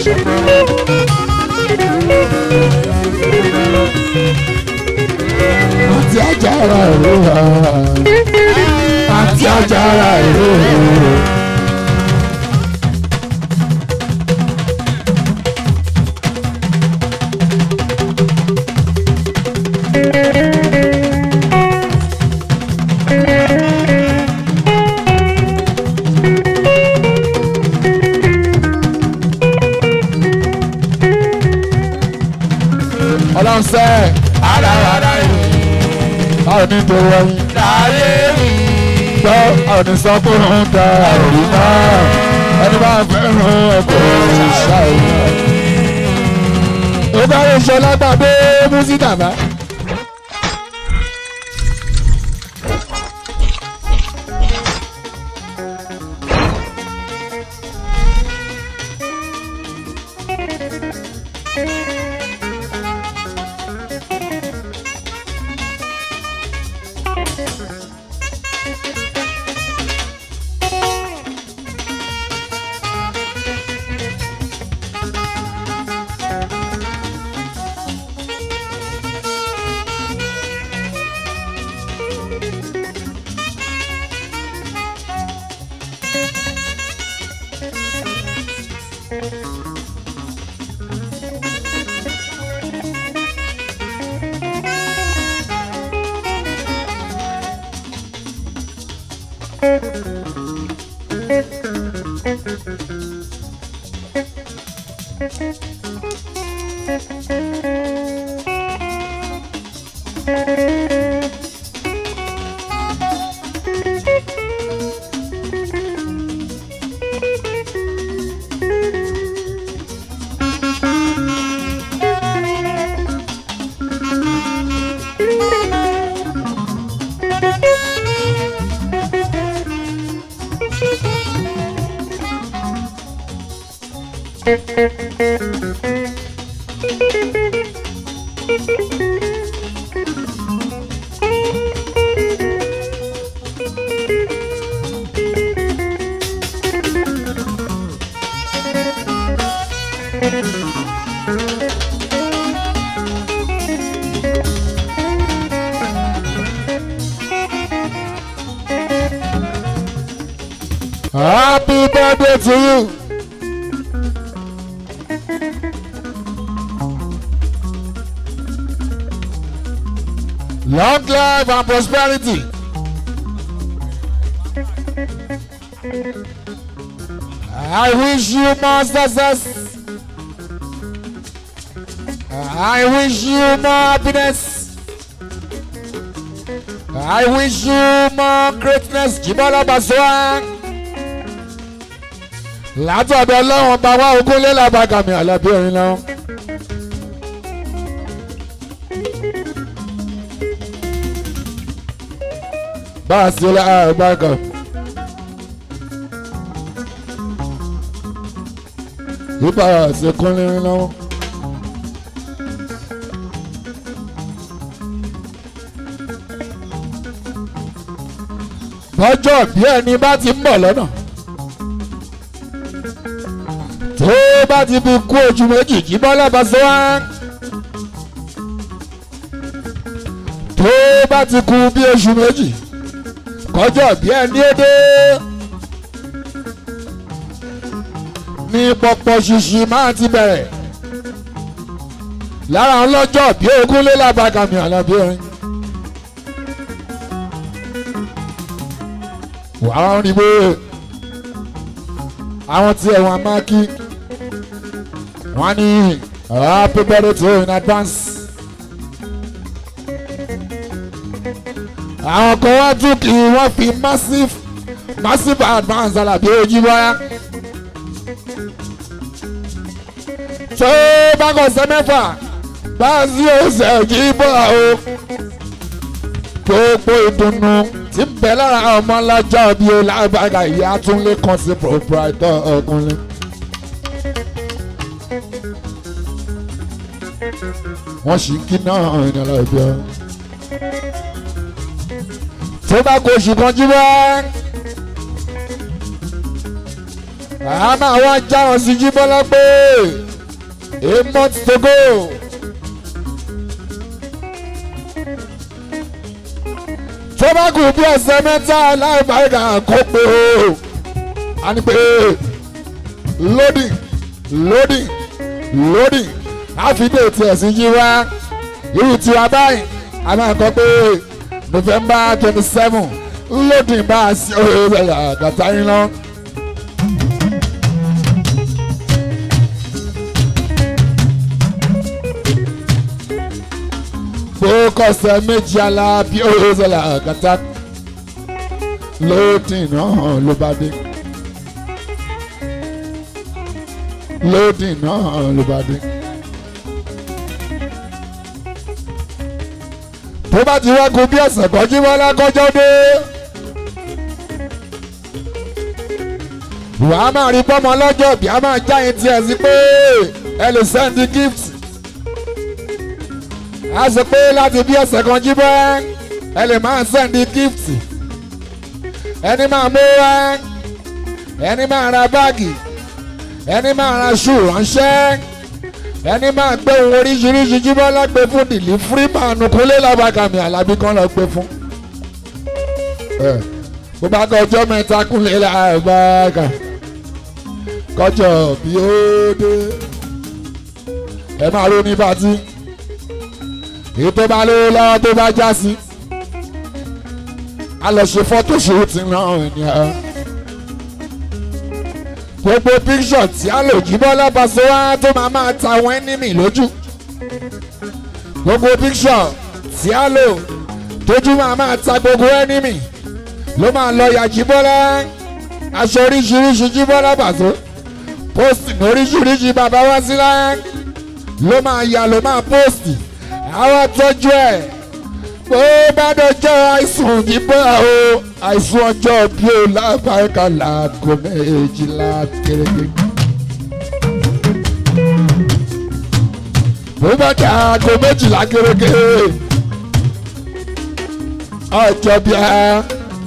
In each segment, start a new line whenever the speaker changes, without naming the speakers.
àti ajára ìlú àti ajára ìlú. ọlọ́run sẹ́
Àràràrà yìí
báwo ní tó wọ́yìn
láyé mi.
gbọ́ ọ̀nì sọ pé òun da òrì náà ẹni bá fẹ́ràn ọkọ̀ ṣàìyàn. ó bá lè ṣe lágbàdo músítà bá. Happy birthday to you. Long life and prosperity. I wish you more success. I wish you more happiness. I wish you more greatness. Jibola Baswa. Látọ̀dọ̀ ọlọ́run bá wá ogún lé làbàgàmì àlàbí orin náà. Bá a sí làbàgàm. Bíbá àṣekún lérin náà. Bọ́jọ́ bí ẹni bá ti ń bọ̀ lọ́nà. tó bá ti fi kú ojú méjì kí bọ́lá bá sọ wá. tó bá ti kú bí oṣù méjì kọjọ́ bí ẹni ó dé. ní pọpọ ṣíṣí máa ti bẹ̀rẹ̀ lára ọlọ́jọ́ bí ogún lé lábàgàmì àlàbí orin. wàá rìn bó àwọn tí ẹ̀wọ̀n máa kí wọ́n ní happy birthday to you in advance. àwọn kan wá tún kí wọ́n fi massive massive advance àlàbí ojú bọ́yá. tó bá kọ̀ sẹ́ mẹ́fà bá a sí oṣù jí bọ́ o. gbogbo ìdùnnú tí ń bẹ lára ọmọ lọ́jọ́ bíi lágbàgà ìyá tún lè kàn sí proprietor ọkùnrin. wọ́n sì ń kí náà ní ọlọ́ọ̀bẹ. tó bá kó oṣù kan jí wá a máa wá já wọn sí jí bọ́lá pé a month to go. tó bá kù bí ọ̀sẹ̀ mẹ́ta láìpáìkà kó pé o a ní pé loading loading loading àfidé tiẹ̀ sí yí wá irú tiwa báyìí a máa kọ́ pé november twenty seven loading bá a sí ọ̀rẹ́ àgàtà yín lọ. fókọ̀sẹ̀ méjì ala bí ọ̀rẹ́ àgàtà loading náà ló bá dé. loading náà ló bá dé. tó bá ti wágun bí ọ̀sẹ̀ kan jí wọ́n lákọ́jọ́ dé. wàá máa rí bọ́mọ lọ́jọ́ bí a máa já yín tiẹ̀ sí pé ẹ lè sẹ́ndí gift. a sọ pé láti bí ọ̀sẹ̀ kan jí bọ́ ẹ lè máa sẹ́ndí gift. ẹni máa mú wá ẹni máa ra báàgì ẹni máa ra ṣù ránṣẹ́ ẹni máa gbé ohun oríṣiríṣi jíbọ́ lágbè fún dìlí fúrímàánù kúnlé lábàkàmì àlàbí kan lọ gbé fún. bó bá kọjọ́ mẹ́ta kúnlé lábàkà kọjọ́ bí ó dé ẹ máa ronú pàtí èyí tó bá lówó lọ́wọ́ tó bá já sí a lọ ṣe fọ́tò ṣòwò náà ènìyàn gbogbo píkṣọ̀ tí a lò jí bọ́lá Paso wá tó máa máa ta àwọn ẹ́nímì lójú gbogbo píkṣọ̀ tí a lò tójú máa máa ta gbogbo ẹ́nímì ló máa lọ ya jí bọ́lá aṣọ oríṣiríṣi jí bọ́lá Paso pósìtì oríṣiríṣi bàbá wá sí láyé ló máa ya ló máa pósìtì àwọn tọ́jú ẹ̀ bó bá dọjọ́ àìsùn níbọ̀ o àìsùn ọjọ́ bí o lábàáká láago méjìlá kéréje. bó bá dé aago méjìlá kéréje ọjọ́ bí a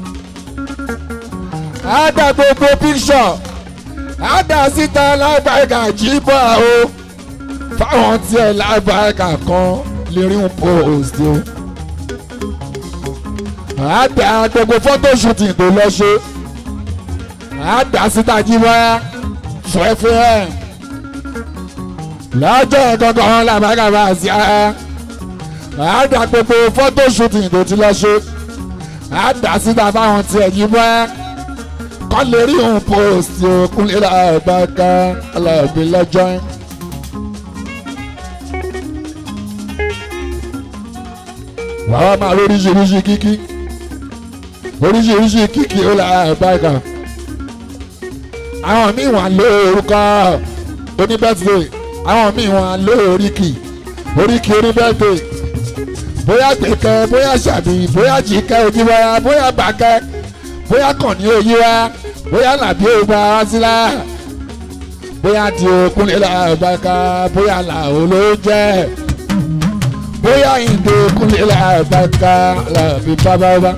á dá gbogbo píṣọ̀ á dá síta lábàáká jíbọ̀ o fáwọn tiẹ̀ lábàáká kan lè rí un post o àdá gbogbo fọ́tò shooting tó lọ ṣe àdá síta jí wá fẹ́fẹ́ lọ́jọ́ gangan làbágàbà sí a àdá gbogbo fọ́tò shooting tó ti lọ ṣe àdá síta fáwọn tiẹ̀ jí wá kọ́ lè rí òun post òkúnlé làbágà alábí lọ́jọ́ yẹn. wàá máa lóríṣiríṣi kíkí oríṣiríṣi kíkì ó la báyìí àwọn míì wà lórúkọ oníbẹ́tìdé àwọn míì wà lóríkì oríkì oníbẹ́tìdé bóyá gbẹ̀kẹ́ bóyá ṣàbí bóyá jìkẹ́ ojúbọ́yá bóyá bàkẹ́ bóyá kàn ní òyí wá bóyá làbí ògbà wá sílá bóyá di okúnlé làbáká bóyá làwọn ló jẹ́ bóyá ìdè okúnlé làbáká làbí bábábá.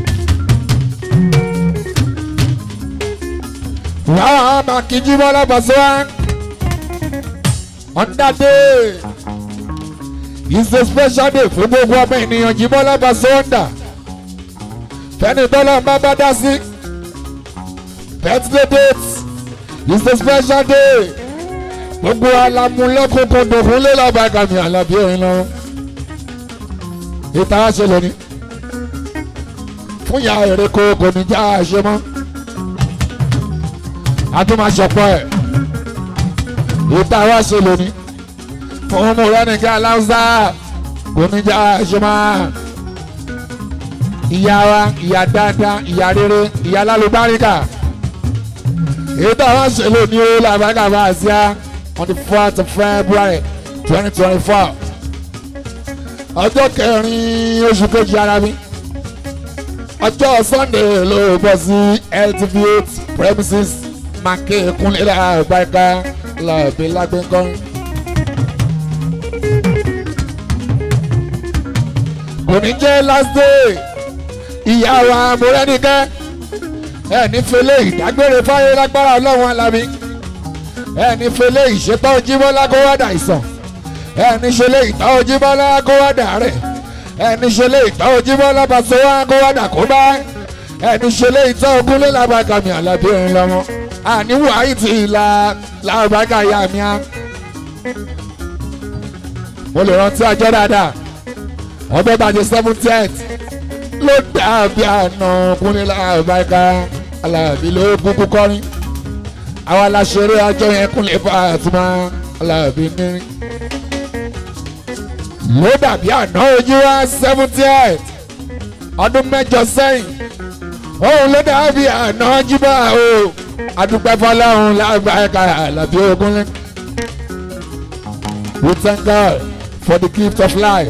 wàá máa kíjú mọ́ lábàṣọ́ wa on that day is a special day fún gbogbo ọmọ ènìyàn jí mọ́ lábàṣọ́ ọ̀ndà fẹ́ni tọ́lọ́ bá bá dá sí birthday date is a special day gbogbo alamulẹ́kùnkùn dùnkún lé lábàgàmì àlàbí ẹ̀rín lọ ìta ṣe lónìí fún ìyá èrè kò kò ní já àṣẹ mọ́ atúmọ̀sọ̀pọ̀ ẹ̀ ìta wá ṣe lónìí fún ọmọ rẹ nìkan aláwùsá oníjà ṣọmọ ìyá wa ìyá dáadáa ìyá rere ìyá lálùbáríkà ìta wá ṣe lónìí ó làbákà bá àṣìá on the fourth of February twenty twenty four ọjọ́ kẹrin oṣù kejì ara mi ọjọ́ Sunday ló bọ́ sí LTV eight premises make kunle la barika la bi lágbẹ́ngàn. kò ní jẹ́ last day ìyá wa mọ̀rẹ́nìkẹ́ ẹni fẹlẹ́ ìdágbére fáyé lágbára ọlọ́run alábí ẹni fẹlẹ́ ìṣètò ojúbọ́lá kó wá dà ìsàn ẹni ṣẹlẹ̀ ìtọ́ ojúbọ́lá kó wá dà rẹ̀ ẹni ṣẹlẹ̀ ìtọ́ ojúbọ́lá pàṣẹ wá kó wá dà kó bá ẹni ṣẹlẹ̀ ìtọ́ ogúnlé làbàkàmì àlàbí ẹ̀rín lọ́mọ àníwò àìtì ìlà làbàkà yà mí á. mo lè rántí ọjọ́ dáadáa ọjọ́ tàjẹ́ seventieth ló dàbí àná kúnlé làbàkà àlàbí ló kúkú kọrin àwa la ṣeré ọjọ́ yẹn kúnlé bá àtúmọ̀ àlàbí nírin ló dàbí àná ojú wa seventieth ọdún mẹ́jọ sẹ́yìn òun ló dàbí àná jíbà o adúpẹ́ fọlọ́run lágbàáyé àlàbí ogunlé. We thank God for the gift of life.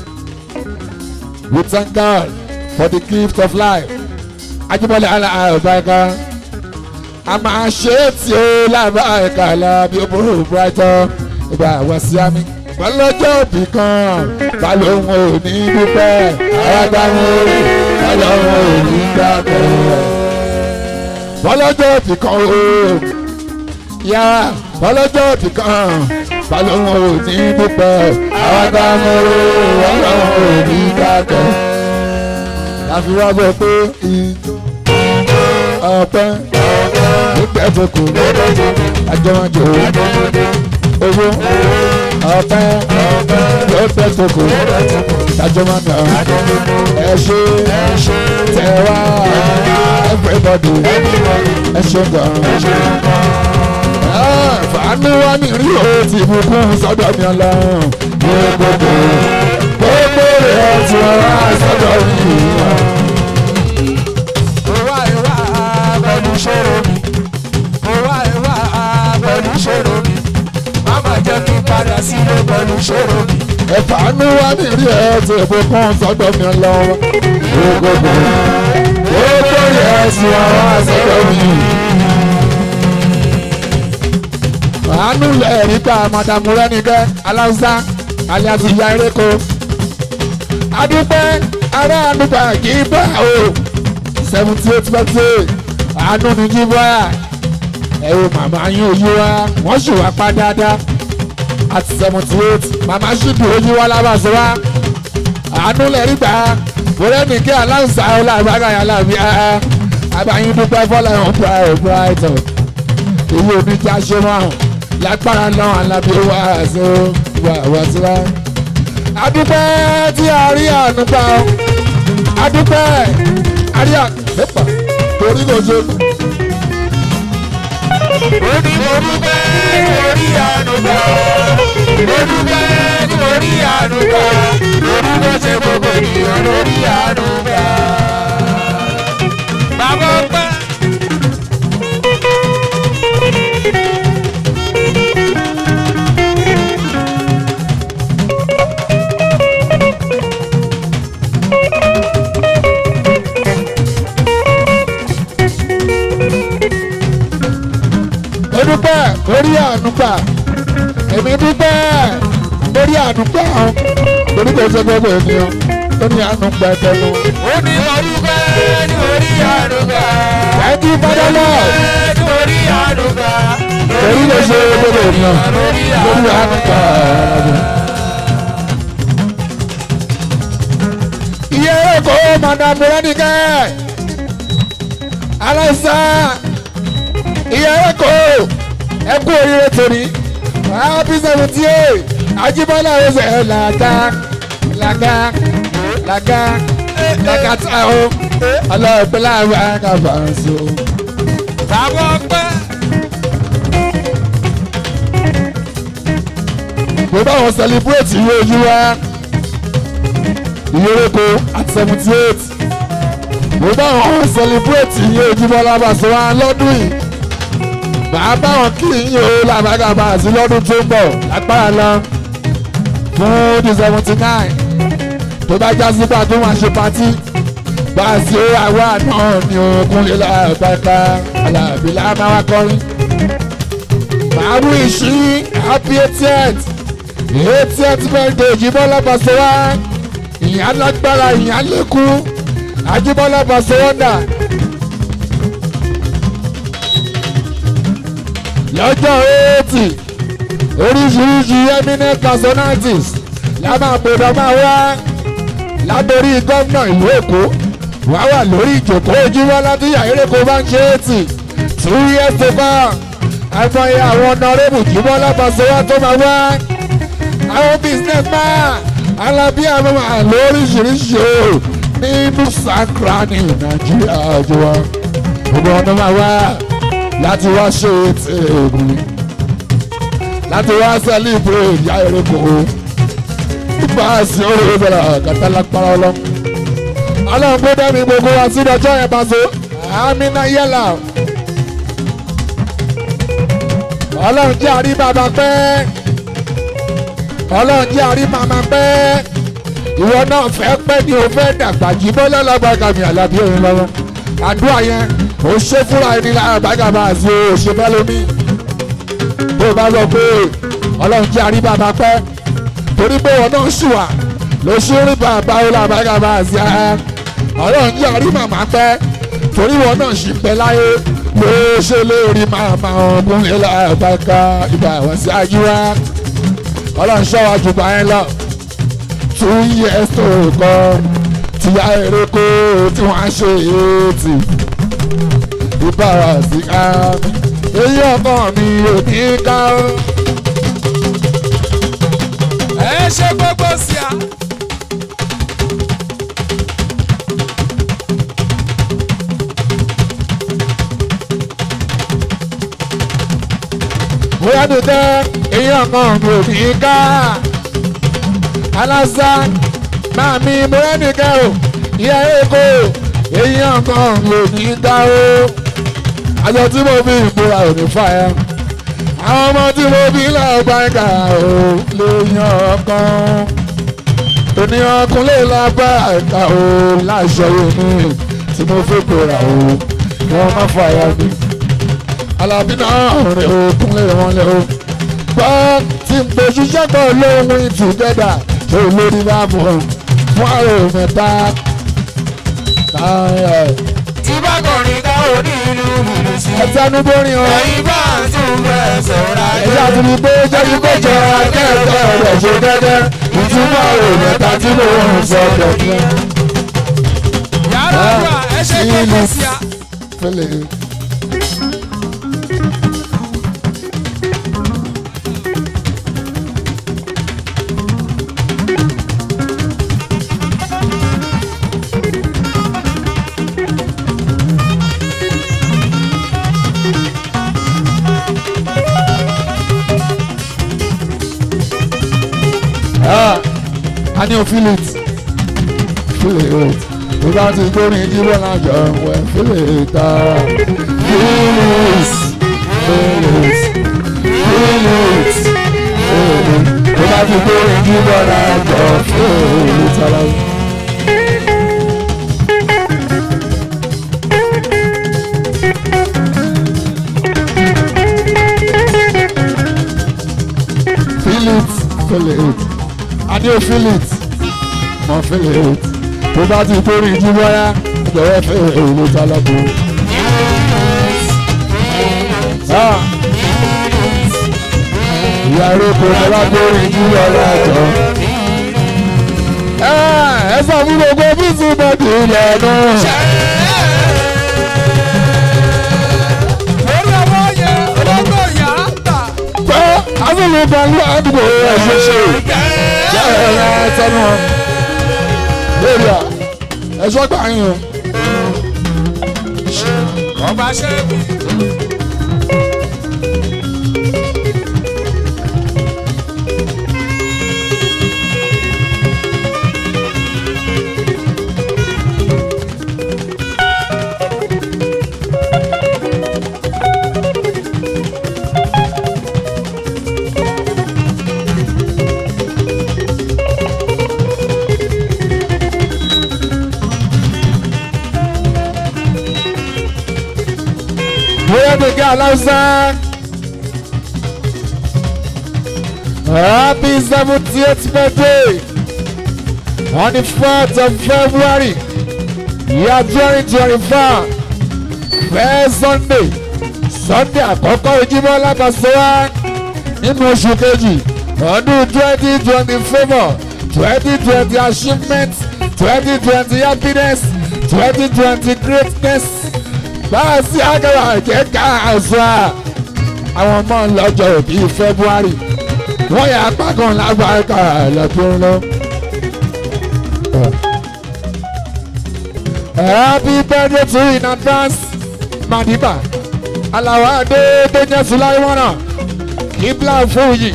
We thank God for the gift of life. Ajibọlẹ aláàbáyíká a máa ṣe é tí ó lábàáyíká àlàbí obìnrin brighton ìgbà wá sí àmì bọ́lọ́jọ́ òbí kan balóhùn ò ní dúpẹ́ arágbáwọn balóhùn ò ní dákẹ́. bọ́lọ́jọ́ òbí kan o yá bọ́lọ́jọ́ òbí kan balóhùn ò ní dúpẹ́ arágbáwọn balóhùn ò ní dákẹ́. láfi wá bọ̀ pé ìjọ ọpẹ́ nígbà tó kù àjọmọ̀jò owó ọpẹ́ ló pẹ́ tó kù dájọ́ máa nà ẹ ṣe tẹ wá everybody ẹ ṣe gan. fàánù wá ní rí o ti bùkún sọ́dọ̀ mi ọlọ́run ní gbogbo gbogbo rẹ̀ tí wọ́n wá sọ́dọ̀ mi.
Òwá ìwà pẹ̀lú ṣòro mi. Òwá ìwà pẹ̀lú ṣòro mi. Máma jẹ́ kí n padà sílé pẹ̀lú ṣòro mi.
ẹ̀fánú wá ní rí ẹ ti bùkún sọ́dọ̀ mi ọlọ́run ní gbogbo gbogbo rẹ̀ tí wọ́n wá sọ́dọ̀ mi. àánú lẹ̀ nípa mọ̀dàmú rẹ́nìkẹ́ aláùsá alias ìyá eréko. adúpẹ́ ará àdúgbà kì í bá o seventy eight percent àánú ní jí bọ́yà ẹ wo màmá yín ojú wa wọ́n sì wá pa dáadáa àti seventy eight màmá sì dùn ojú wa lábàṣọ wa àánú lẹ̀ nígbà rẹ́nìkẹ́ aláùsá ọlọ́àbágàyà làbí àbáyín dúpẹ́ fọlá ẹ̀hún brighton èyí ò ní já ṣe máa hàn lágbára náà alábí wá àṣẹ wà wá sí wa. adúpẹ́ tí a rí àánú gbà ọ́ adúpẹ́ a rí àánú nípa torí kò ṣe.
Ó ní mo dúpẹ́ orí àánú gbà. Mo dúpẹ́ orí àánú gbà. Mo dúpẹ́ ṣe gbogbo ènìyàn lórí àánú gbà. Bàbá ọpẹ́.
mo dúpẹ́ orí àánú gbà èmi dúpẹ́ orí àánú gbà ọ́ torí kò ṣe gbogbo ènìyàn tó ní àánú gbà tẹnu.
Ó ní mo dúpẹ́ orí àánú gbà.
thank you father lord
Orí àánú gbà.
torí kò ṣe gbogbo ènìyàn
Lórí
lórí àánú gbà. iye èkó madam rẹ́nìkẹ́ aláìsàn iye èkó ẹ kú oríire torí happy seventy eight Ajíbọ́lá ọ̀sẹ̀ làgá làgá làgá làgá tá o ọlọ́ọ̀pẹ́ láàrin àgàfà so.
Bàbá ọpẹ́.
mo bá wọn celebrate iye ojú wa iye oko at seventy eight mo bá wọn celebrate iye ojúbọlá Pasuma lọ́dún yìí màá bá wọn kí iye o làbàgàbà sí lọ́dún tó ń bọ̀ lágbára lọ fún the seventy nine tó bá já sí pàtó wọn ṣe patí bá a ṣe àwa náà ní ogun lílọ àbáká alábí lámáwá kọrin màá mú ìṣí happy eightieth eightieth birthday Jíbọ́lá Pasuma ìyá lágbára ìyá lẹ́kú Ajíbọ́lá Pasuma dà lọ́jọ́ eighty oríṣiríṣi eminent personalities la máa gbọdọ̀ máa wá lábẹ́rí gómìnà ìlú èkó wá wà lórí ìjòkó ojúmọ́ láti yàrá-èkó bá ń ṣe eighty two years to come àìmọye àwọn ọ̀nàrẹ́bù jùmọ̀ lápasẹ̀ wá tó máa wá àwọn business man alábí àwọn máa lóríṣiríṣi o nínú sakra ní nàìjíríà jùlọ gbogbo ọ̀nà máa wá láti wá ṣe ètò ègùn láti wá celebrate ìyá eréko nípa àṣì orí ìbẹ̀rẹ̀ kàtàlápàá ọlọ́run ọlọ́run gbé dẹ́mi gbogbo wa sí ọjọ́ yẹn bá so àmì náà yẹ́là ọlọ́run jẹ́ àrí bàbá pẹ́ ọlọ́run jẹ́ àrí màmá pẹ́ ìwọ náà fẹ́ pẹ́ ni o fẹ́ dàgbà jí bọ́lá lágbàgà mi àlàbí òun lọ́wọ́ àdúrà yẹn ò ṣe fúnra ẹni lára bàgàbà àti o ṣe fẹ́ lómi tó o bá sọ pé ọlọ́run jẹ́ àrí bàbá pẹ́ torí pé ìwọ náà ṣùwà ló ṣe rí bàbá òun lára bàgàbà àti ara ọlọ́run jẹ́ àrí màmá pẹ́ torí ìwọ náà ṣì pẹ́ láyé ló ṣe lórí màmá ọmọ ilẹ̀ àbáká ìgbà àwọn sí àjúwá ọlọ́run ṣọ́wá jù bá yẹn lọ two years tó kọ́ tìyá erékó tí wọ́n á ṣe ètì ìbára sí ká èyí ọkọ mi ò ní ká.
ẹ ṣe gbogbo sí a.
bóyá tó tẹ́ èyí ọkọ mi ò ní ká. alásà máa mi bóyá nìkẹ́ o ìyá èkó èyí ọkọ mi ò ní ká o. àjọ tí mo fi ìmúra ò ní fà ẹ́ àwọn ọmọ tí mo bí lọ́gbà ẹ̀ka ò lè yan ọkàn ènìyàn kúnlẹ̀ lágbà ẹ̀ka ò láṣọ omi tí mo fi bòrà ò wọ́n má fàyà mi alábí náà rẹ̀ ò kúnlẹ̀ wọn lẹ̀ ò gbọ́ tí n pè ṣiṣẹ́ kan lóhun ìtùgẹ́dà tó lórí bá mọ̀ fún àrò mẹ́ta
tí bá kọrin ká ò ní ìlú bùrù sí.
ẹ̀tẹ́nubórin ọ̀
ẹ̀yin bá tún bẹ̀ sọ̀rọ̀
ẹ̀yà tó ní pé jẹ́jú pé jọ akẹ́kọ̀ọ́ rẹ̀ ṣe gẹ́gẹ́ ìtumọ̀ rẹ̀ mẹ́ta tí mo ń sọ gẹ́gẹ́.
yàrá àgbà ẹ ṣe gbogbo sí a.
Fẹ́lẹ̀. Ah, a ní o feel it feel it tó bá ti gbórin jíbọ̀ lájọ wẹ̀ feel it ah feel it feel it feel it feel it tó bá ti gbórin jíbọ̀ lájọ feel it ara wọn. feel it feel it a ní o feel it mo feel it tó bá ti gbórin jíbọ̀ yá jọ̀wọ́ feel it alábò. Ah. ìyá eréko tó bá gbórin jíbọ̀ lájọ. ẹ sọ fún gbogbo bísí bọ́dì lẹ́nu.
lórí ọwọ́ yẹn olóńgbò yà á tà.
pé asọ̀rọ̀ pẹ̀lú àdúgbò ẹ̀ ṣe ṣe ṣe ẹ̀rọ ẹ̀tọ́nù lórí à ẹ̀ṣọ́ gbà yín o.
ọba ṣẹ́bi.
bóyá gbẹ̀gẹ́ aláwùsá. happy seventieth birthday on the fourth of february year twenty twenty four first sunday sunday àkọ́kọ́ ojúmọ́ lábàṣọ́wá nínú oṣù kejì ọdún twenty twenty favour twenty twenty achievement twenty twenty happiness twenty twenty greatness báà sí àgàrà jẹ́ ká àṣà àwọn ọmọ lọ́jọ́ òbí february wọ́n yà apá kan lágbàáká lọ́dún lọ. happy birthday to you in advance madiba alawa adé tó jẹ́ sulaimana kibla fúyì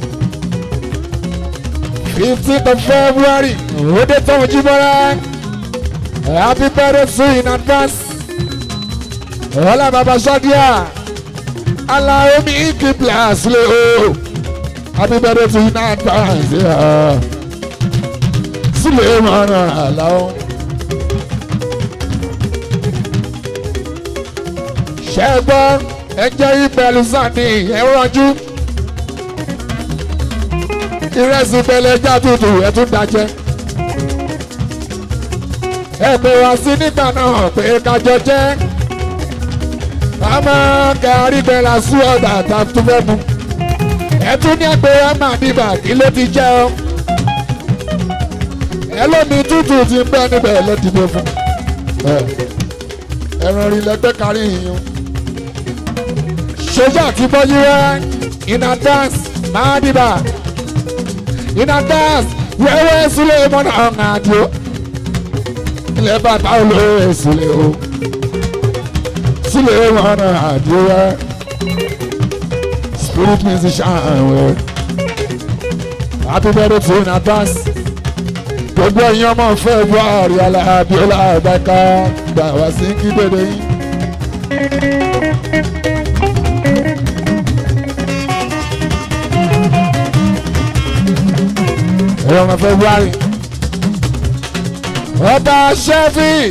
fifteenth of february òde tó ń jí bọ́lá happy birthday to you in advance ọlá bàbá sọ́díà aláomi kibla sílẹ̀ o happy birthday to you in advance sílẹ̀ mọ́nà àlàó. ṣẹ́gbọ́n ẹjẹ́ ìbẹ̀lú sàní ẹ̀rọ̀jú ìrẹsì bẹ̀lẹ̀ ẹja tútù ẹ̀tún dájẹ́ ẹ̀pẹ̀ wá sí nígbà náà pé kájọ jẹ́ àmọ́ gàrí bẹ̀là sí ọ̀dà tàbí fẹ́ mu ẹ̀tún ní ẹgbẹ́ ẹ̀mà níbà kí ló ti jẹ́ ọ́ ẹlòmí tútù ti ń bẹ́ níbẹ̀ lẹ́dìbò fún ẹ̀rọ rí lẹ́gbẹ́ kárí yìnyín sójà ti bọ́jú rẹ́ iná dance máa dìbà iná dance wẹ́wẹ́ sílẹ̀ mọ́nà ọ̀hún àdìo ilẹ̀ bàbá olóore sílẹ̀ o sílẹ̀ mọ́nà àdìo rẹ́ spirit musician wẹ́ happy birthday to iná dance gbogbo ẹ̀yin ọmọ fẹ́ bọ́ àríyànlá abiola àbáká gbà wá sí kí dédé yín. ẹ̀rọ ọmọ february ọba sheffield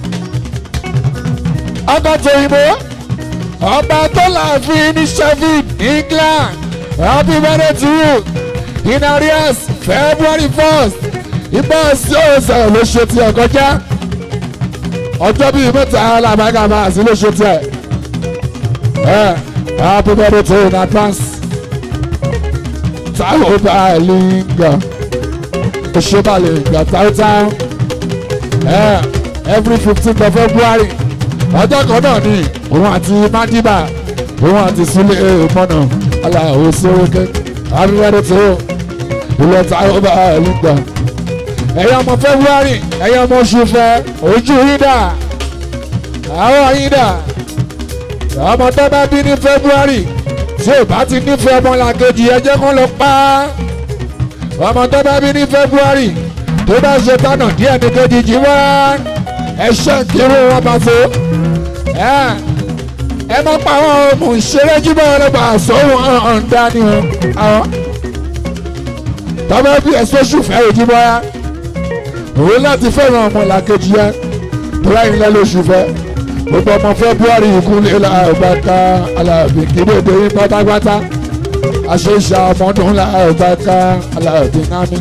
ọkọ̀ tòyìnbó ọba tó láàfin ní sheffield england happy birthday to you in arrears february first ibà sí ọ̀sẹ̀ ló ṣe tiẹ̀ kọjá ọjọ́ bíi mẹ́ta làbágà máa sí ló ṣe tiẹ̀ ẹ̀ happy birthday to you in advance táwọn bá ẹ̀ lè gbà òṣèbalẹ̀ ìgbà táwọ́táwọ́ every fifteen of february ọjọ́ kan náà ni òun àti madiba òun àti sílé mọ́nà aláwọ̀ sórókè abíwẹ́rẹ́ tó ilẹ̀ táwọn bá ẹ̀lú gbà ẹ̀yọ́ ọmọ february ẹ̀yọ́ ọmọ oṣù fẹ́ ojú yín dà àwọ̀ yín dà ọmọ tó bá bí ní february tí ò bá ti nífẹ̀ẹ́ ọmọlàkejì ẹ jẹ́ kó lọ pa á ọmọ tó bá bí ní february tó bá ṣe tánà díẹ̀ ní kejì jí wá ẹṣẹ́ kiri wọn bá so ẹ má pa àwọn ọmọ ìṣeré jíbọ̀ ọlọ́gbà sóhun ọ̀hún dání o àwọn tọ́mọ bí ẹ̀sọ́ ṣùfẹ́ òjúbọ̀ ya òun láti fẹ́ràn ọmọ làkejì ya tó láyìn lẹ́ lóṣù fẹ́ gbogbo ọmọ february ìkúlẹ̀ làbàkà alábì kíndéde yín pátápátá àṣeṣà ọmọdún làbàkà alábì námi.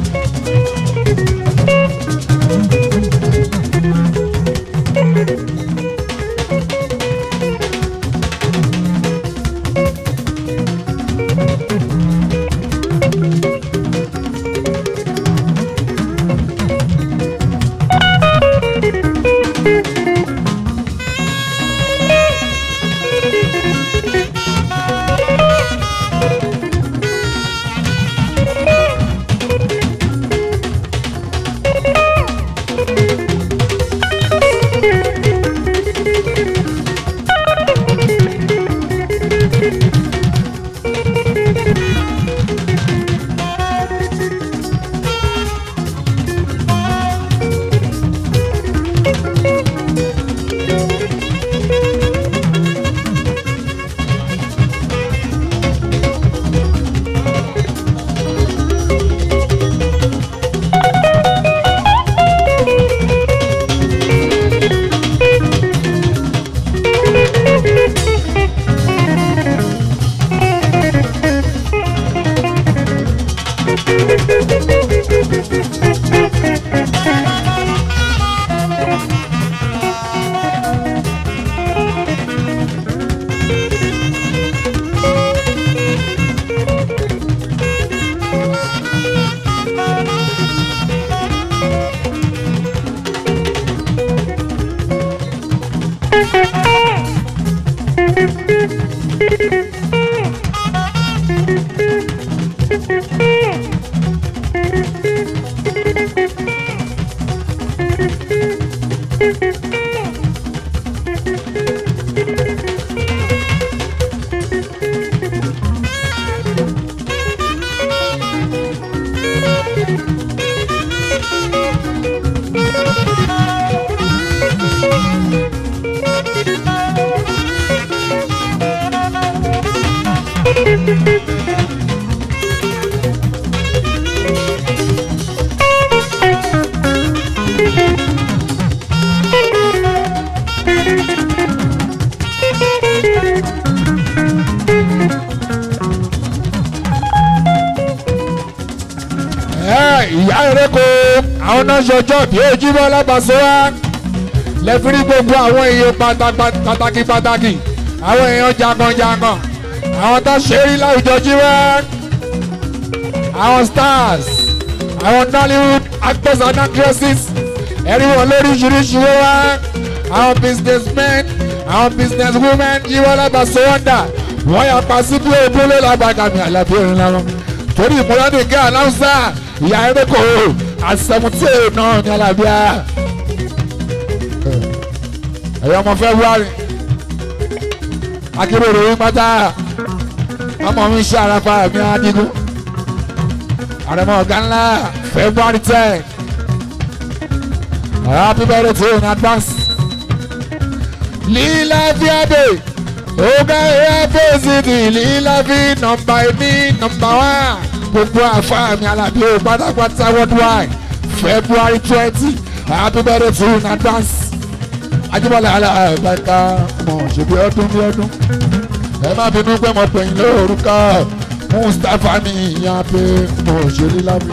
Ẹ, ìyá ereko àwọn náà ṣọjọ́ bí ojúmọ́ lábàṣọ wa lẹ́fírí gbogbo àwọn èèyàn pàtà- pàtàkì pàtàkì àwọn èèyàn jangan-jangan àwọn tó ṣe rí láwùjọ jíwá àwọn stars àwọn nollywood actors and actresses ẹ̀rí wọn lóríṣiríṣi wọ́n wá àwọn businessmen àwọn businesswomen jíwọ́ lábàṣọ wọ́ndà wọ́n yà pa sí bí ogúnlé lágbàgàmì àlàbí òrìn lára torí ìmúlọ́dún gẹ́ aláǹsà ìyá ereko àsẹmùtì náà ní alábíà ẹ̀yọ́ ọmọ february akérèrè yín pátá ọmọ mi ṣe àràfà mi adigun àrẹ̀mọ ọ̀gá ńlá february ten happy birthday to you in advance lílá fíadé ọgá ẹ̀yà city lílá fi nọmba ẹ̀mí nọmba wá gbogbo àfa mi alábí o pátápátá worldwide february twenty happy birthday to you in advance ajibọlá alábàáká mọ ṣèbí ọdún bí ọdún ẹ má bínú pé mo pè yín lórúkọ mustapha ní ìyá pé mo ṣe rí lábẹ́.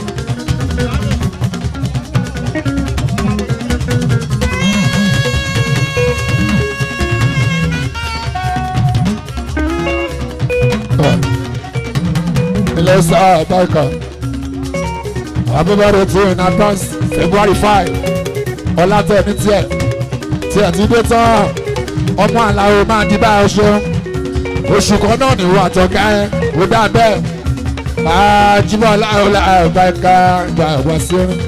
ilé sáà báyìí abúbárò tí in advance february five ọlátẹ̀ ní tiẹ̀ tí ẹ̀ ti dé tán ọmọ àlàó máa di bá ọ ṣeun oṣù kan náà nìwọ àtọ̀ká ẹ ó dá bẹ́ẹ̀ máa jímọ̀ láàrúlà àbáyíká gbà wá sí ẹni.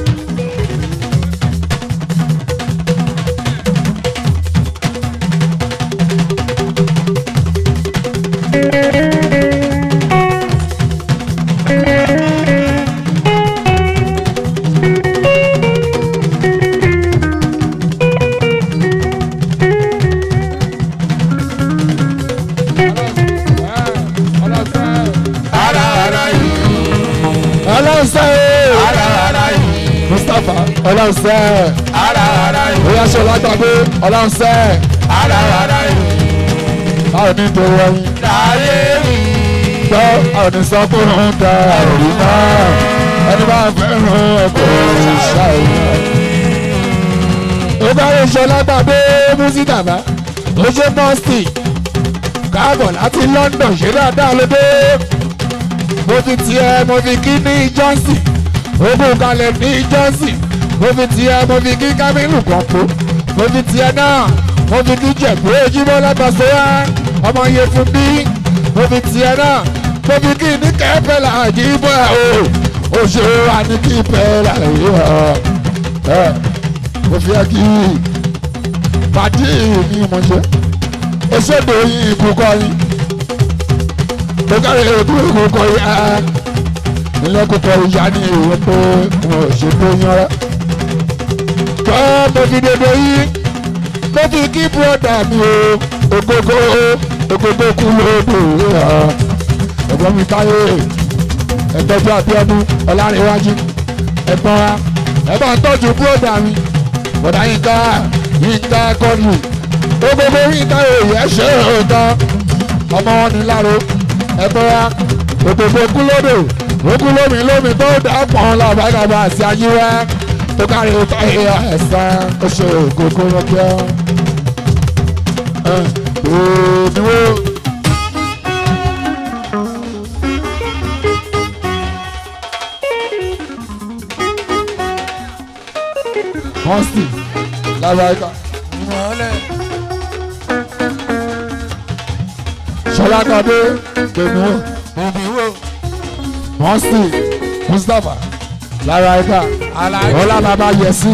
ara ara yìí
ọlọ́sẹ̀
ara ara yìí
mustapha ọlọ́sẹ̀
ara ara yìí
bóyá ṣe ọlágbàgbé ọlọ́sẹ̀
ara ara yìí
báwo ní ìdòwò ẹyin
láyé mi
gbọ́ àwọn onísọ pé òun da òrí náà ẹni bá fẹ́ràn ẹ̀kọ́ ṣàìyàn. ó bá yẹ ṣe ọlágbàgbé músítàbá ó ṣe mọ́sítì káàbọ̀ láti london ṣe dáadáa lóde mo fi tiẹ̀ mo fi kí ní johnson ogun kalẹ̀ ní johnson mo fi tiẹ̀ mo fi kí kámínú kan po mo fi tiẹ̀ náà mo fi kí jẹ̀bú ojúmọ́ lábàṣọ́yà ọmọ iye fún bí mo fi tiẹ̀ náà mo fi kí ní kẹ́pẹ́ làjí bọ́ ẹ̀ o oṣù wa ní kí pẹ́ làjí ẹ̀ mo fi ẹ́ kí pàdé mi mọ̀ ṣe òṣèlú yín ìkúkọ yín tó kárí ètò ìkúkọ yín á ilé kúkọ ìyá ní ìwé pé wọn ò ṣe tó yan rẹ. tó mo fi dédé yín mo fi kí bùrọ̀dà mi o ògógó ògógó kú lóòdù ẹ̀gbọ́n mi táyé ẹ̀tọ́jú àbíọ́dún ọlárẹ̀wájú ẹ̀gbọ́n wa ẹ̀ bá ń tọ́jú bùrọ̀dà mi bọ̀dá yín ká yín ká kọ́nù gbogbo yíká èyí ẹ ṣe òótọ́ ọmọ wọn ní láro ẹgbẹ́ra òkòkò kúlódò òkú lómi lómi tó dà pọ̀n lọ́bàgàbà àti ayíwẹ́ tó kárí ọ̀tọ̀ ẹ̀yà ẹ̀sán ó ṣe òkòkò lọ́kẹ́ ẹ̀ òdìwó. Consti, lábàáyíká.
mọ́lẹ̀
Ṣọlá Kadé gbèmí wò.
òbí wo
mọ́sí mustapha lára ẹ̀ka
Aláàjì.
ọlá bàbá yẹsí.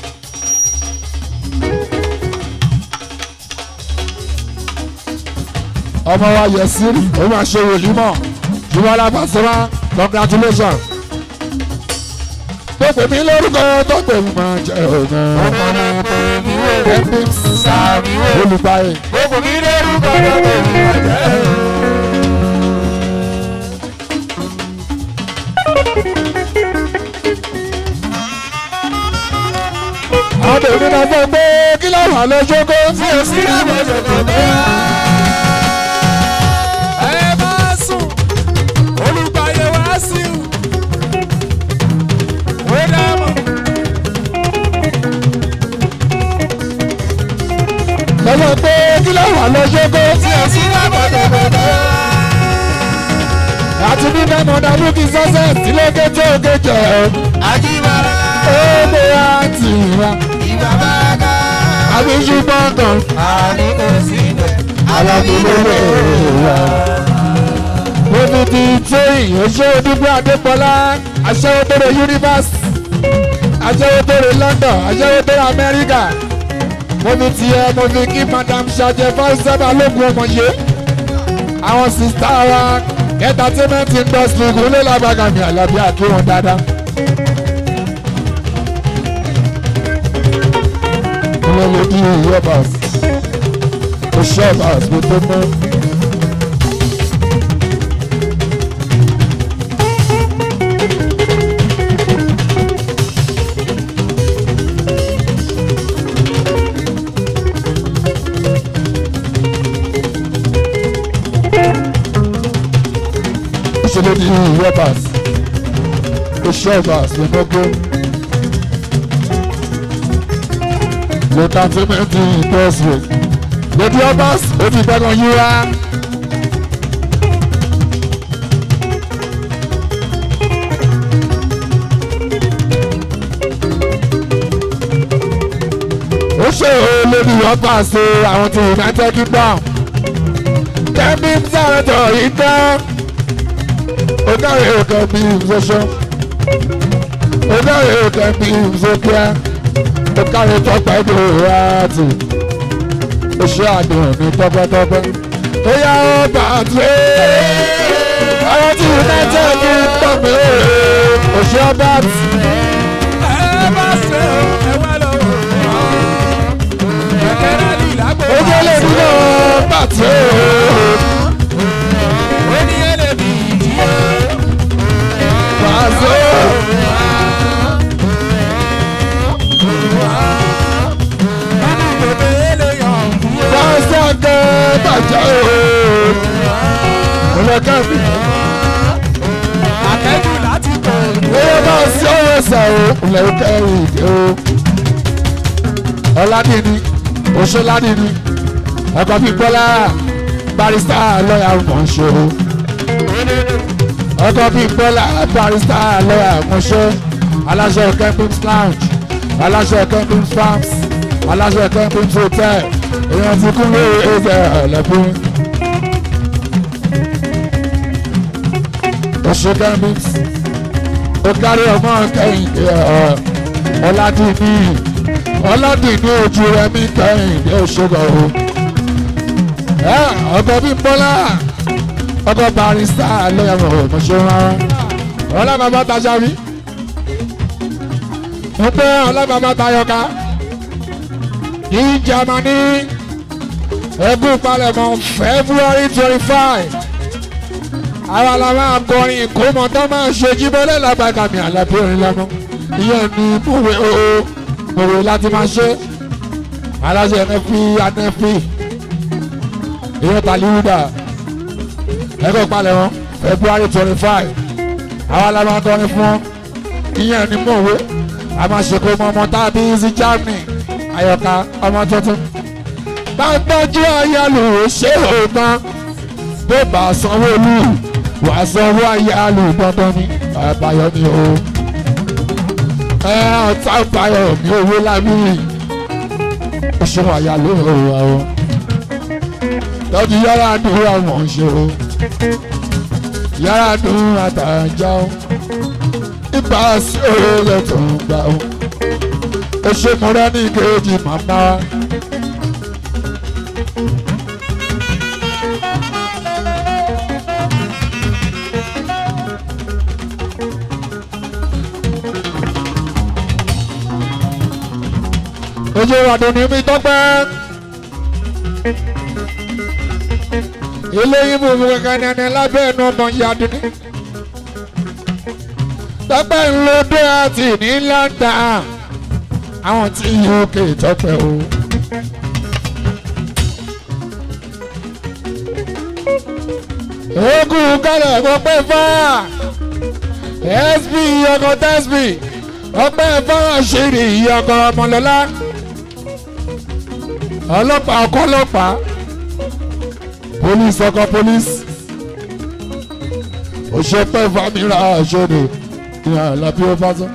ọmọ wa yẹsí ó máa ṣe wòlímọ̀ jùmọ̀lá pàṣẹwà congratulations. tó pè mí lórúkọ tó pè mí máa jẹ ọ̀nà
ọmọ náà pè mí wò.
ẹbí
sàmì wò.
olùgbàyè.
gbogbo mi lórúkọ náà pè mí bàjẹ́.
àwọn tèmi náà fọ́ pé kí láwọn àlọ́ ṣókó.
tí o sí lábọ̀ ṣòkò tó yá. ẹ bá sùn olùgbàyè wá sí i. ó dáàbò.
lọ́wọ́ pé kí láwọn àlọ́ ṣókó.
tí o sí lábọ̀ ṣòkò tó yá.
àti bí mẹ́mọ̀ dàbí kí sọ́sẹ̀ sílé kété òkè jẹ́
àjíbára
ó bó wa tì wá.
ìgbà bá ká.
àbí ṣùgbọ́n kan
àní kò sí ibẹ̀.
alábìlélẹ̀ wá. mo fi ti tóyìn oṣù dúpẹ́ adépọlá aṣẹ́wó tó rẹ yunifásitì aṣẹ́wó tó rẹ london aṣẹ́wó tó rẹ amẹ́ríkà mo fi tiẹ̀ mo fi kí madam ṣàjẹ fáṣẹ́bà lógun ọmọ yé àwọn sista wa entertainment industry kúnlẹ̀ lábàgàmì àlàbí àkí wọn dáadáa. kúnlẹ̀ ló dí rọ́bàs ó ṣọ́bàs kó tó mọ́. ṣe ló di rọ́bàs ó ṣọ́bàs ló mọ́gbó. l'entertainment industry lady obas ó ti gbẹ́gan yíra. ó ṣe o lady obas o àwọn ti united kingdom kẹ́mi sàrẹ́tọ̀ yìí tán ó dáre òkè bí ìfọṣọ ó dáre òkè bí ìfọkíá ó kárí tọpẹ ìdòwò àti oṣù àdùn ní tọpẹtọpẹ ó yá ó bàtú àwọn tí united kingdom oṣù ọba àti
ẹ bá ṣe o ẹ wá lọ wò ó. kẹ̀kẹ́ rálì lágbo.
ó jẹ́ lè nínú bàtú
ó ní ẹlẹ́bí ìdí o.
bàtú
nínú bèbè eléyàn kú o.
bàtú ọgẹ bàjẹ́ o olùkọ́ mi.
àtẹ́jù láti tọ̀
Owó bá sí ọwọ́ ẹsẹ̀ o, ilẹ̀ kẹrin ìdí o. Ọládìní, Oṣoládìní, ọkọ̀ Bímbọ́lá, barista lọ́yà mọ̀ṣọ́. Ọkọ̀ Bímbọ́lá, barista lọ́yà mọ̀ṣọ́. Aláṣẹ Kempins Lounge, aláṣẹ Kempins Farms, aláṣẹ Kempins Hotel. Èèyàn ti kún lórí ẹ̀jẹ̀ ọ̀lẹ́fún. Oṣù Kempins ó kárí ọmọ kẹ́hìndé ọ ọládìní ọládìní ojú rẹmi kẹ́hìndé òṣogbo o ẹ ọkọ bí bọ́lá ọkọ barista lọ́yàmọ̀ ọmọṣẹ́ rárá ọlábàbà taṣàbí mo pẹ́ ọlábàbà tayọ̀ká ní Jámánì ẹkún palẹ̀mọ́ February twenty five àwa la máa kọrin ìkómọ tó máa ṣe jíbọ́lẹ̀ lágbàgàmì àlàbí orin lọ́nà ìyẹn ní mòwe oo mòwe láti máa ṣe aláṣẹ ẹnẹfì anẹfì ìyẹn tàlíwúdà ẹgbẹ́ palẹ̀ wọn February twenty five àwa la máa kọrin fún wọn ìyẹn ní mòwe a máa ṣe kó mọ ọmọ tábí sí Germany àyọkà ọmọ tuntun bá gbọ́jú ayálù ṣé òótọ́ bó bá sanwó lù wàá sanwó ayálù dandan ni àbáyọ ni o ẹ ọ̀tá báyọ̀ mi owó lábí oṣù àyálù òwò àwọn lọ́dún yàrá àdúrà wọ́n ń ṣe o yàrá dùn àtàjà o ibà sí òòlẹ̀ tó ń gbà o ẹ ṣe múra ní kejì màmá wa. ojú ìwàdùn ní mi tọ́pẹ́. ilé ìbò mi kankan ní ẹni lábẹ́ ẹnu ọmọ ìyàdùn ní. tọ́pẹ́ ńlọdọ́ àti ní London àwọn tí UK tọ́pẹ́ o. ogun kálẹ̀ ọpẹ́ fáà sb ọkọ̀ tẹ́sbì ọpẹ́ fáà ṣèrè ọkọ̀ ọmọlọ́lá ọlọ́pàá ọkọ̀ ọlọ́pàá police ọkọ̀ police òṣèpẹ́ famira ṣòro ní àlàbí ó fásán.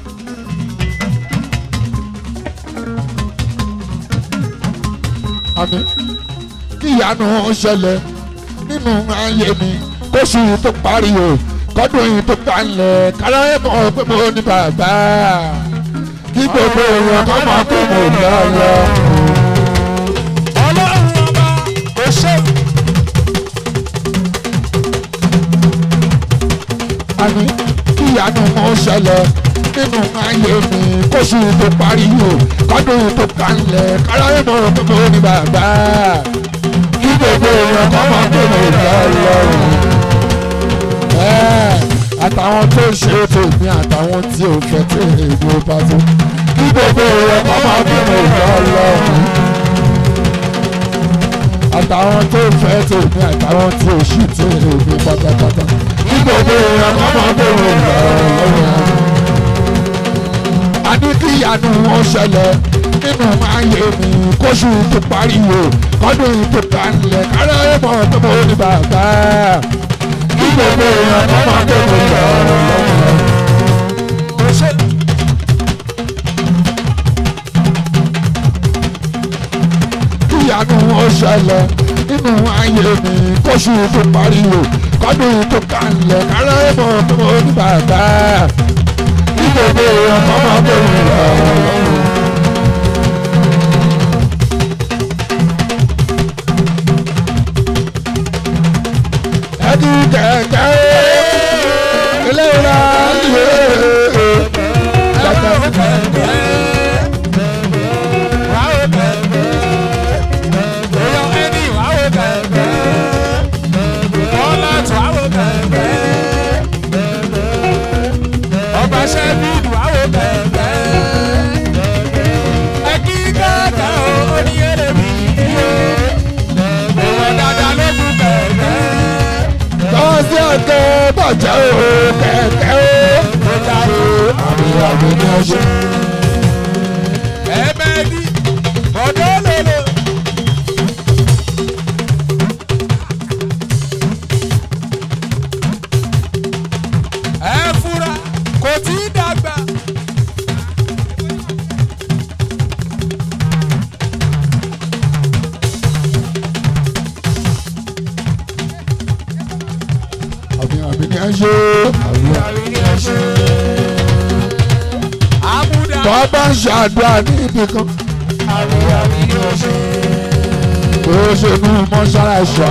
àmì kí ìyanu ṣẹlẹ̀ nínú ayé mi kóṣù tó parí o kọ́dún yìí tó kalẹ̀ kárọ̀ mọ̀ pé mo ní bàbá kí gbogbo èèyàn kọ́ mọ̀ pé mo lọ lọ.
ọlọ́run ọba kò ṣe.
àmì kí ìyanu mọ̀ ṣẹlẹ̀ nínú ayé mi kóṣù tó parí o kọ́dún yìí tó kalẹ̀ kárọ̀ mọ̀ pé mo ní bàbá kí gbogbo èèyàn kọ́ mọ̀ pé mo lọ lọ. Ẹ́, àtàwọn tó ṣe tèmi àtàwọn tí ò fẹ́ tèmi ò bá tó kí gbogbo èèyàn kọ́ mọ̀ pé mo lọ lọ. àtàwọn tó fẹ́ tèmi àtàwọn tí ò ṣì tèmi pátápátá kí gbogbo èèyàn kọ́ mọ̀ pé mo lọ lọ. a ní kí ìyanu wọn ṣẹlẹ̀ nínú ayé mi kóṣù tó parí o kọ́dún tó kalẹ̀ kárẹ́ mọ̀ pé mo ní bàbá kí gbogbo èèyàn kọ́ mọ̀ pé mo lọ lọ.
kò ṣe.
kí ìyanu wọn ṣẹlẹ̀ nínú ayé mi kóṣù tó parí o kọ́dún tó kalẹ̀ kárẹ́ mọ̀ pé mo ní bàbá kí gbogbo èèyàn kọ́ mọ̀ pé mo lọ lọ. ẹni kẹ̀kẹ́ ilé ìlà ìwé kẹ̀kẹ́. tọ́sí ọ̀kẹ́ bàjẹ́ o kẹ̀kẹ́ o àmì àmì ní ọjọ́.
Ẹ fura kò tí ì dàgbà.
àmì àmì ní ọjọ́.
Àbúdá.
tọ́ bá ń ṣàdúrà ní ibì kan bó ṣe mú mọ́ṣáláṣá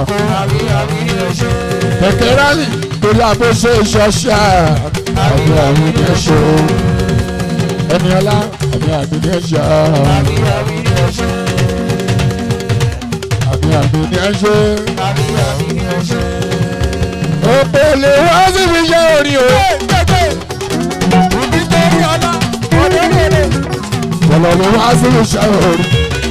kẹ̀kẹ́ rálì torí àbóṣe ìṣọ̀ṣà àmì àmì ní ọjọ́. ẹni ọlá àmì àmì ní ọjọ́. àmì àmì ní ọjọ́. òpèlè wá síbi iṣẹ́ orí o. Bọ̀lọ̀ ló wá síbi iṣẹ́ orí.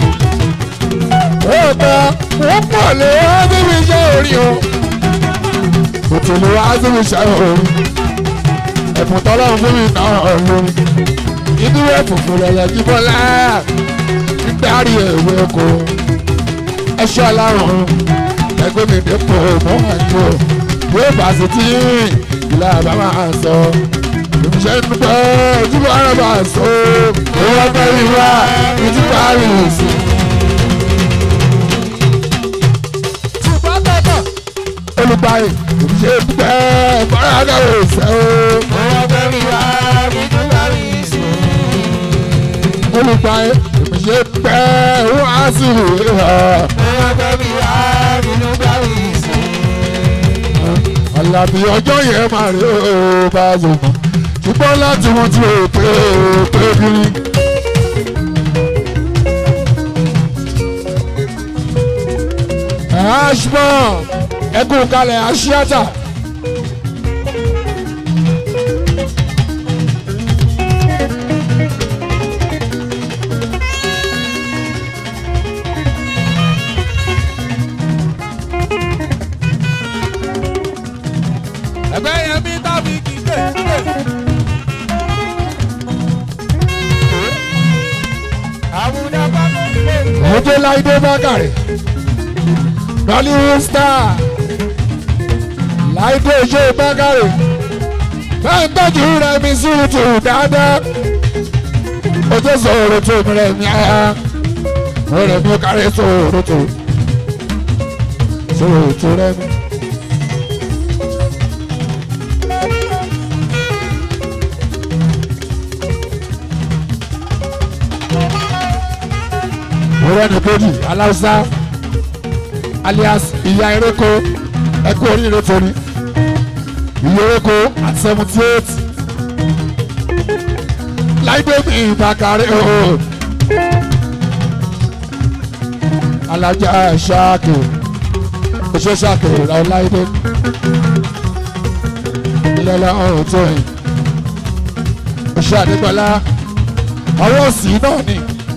Òpè wọ́n pọ̀ lè wá síbi iṣẹ́ orí o. Òtún lè wá síbi iṣẹ́ orí. Ẹ̀fùn tọ́lọ́run fún mi náà lórí. Ìdúró funfun lẹ̀yẹ̀ jí bọ́lá. Nígbàrí èwe oko. Ẹṣọ́ alárùn. Ẹgbẹ́ mi dépò mọ́ àjò. Yóò bá sí tí ìlà bá máa sọ. Ìṣẹ́ ń bẹ́ ojúbọ ara bá sọ. Owó bẹ́ ìwà ìtúbà rìn sí. olùgbàyè ṣe pẹ́ bọ́lága ò sẹ́ o.
Owó fẹ́ mi wá mi tún bá mi sùn.
olùpa èmi ṣe pẹ́ wọ́n á sì wé ha.
Owó fẹ́ mi wá mi tún bá mi sùn.
àlàbí ọjọ́ yẹn máa rí o bá a zò mọ́ ṣùgbọ́n láti wọ́n ti rò pé pé kiri. ashbon ẹkún kalẹ̀ aṣíátà.
Ẹgbẹ́ yẹn mi tàbí kíkẹ́. Àbúdá bá ló ń lé.
Ojú Láìdé Bákàrẹ̀. Nollywood star. Láìdé Ojú Bákàrẹ̀. Bẹ́ẹ̀ ń tọ́jú rẹ̀ mi súùtù dáadáa. Ojú sọ̀rọ̀ tó mi rẹ̀ mi á. Mo rẹ̀ mi ó kárí sọ̀rọ̀ tó. Sọ̀rọ̀ tó rẹ̀ mi. Mọ̀rẹ́ni kejì aláùsá alias ìyá ereko ẹkú oríire torí ìyá ereko at seventy eight láìpẹ́ mi ìbàkàrẹ́ o alájà ṣáàkì oṣù ṣáàkì ìlànà láìpẹ ìlànà ọrùn tó yìn oṣù àdégbọlá ọwọ́ òsì náà ni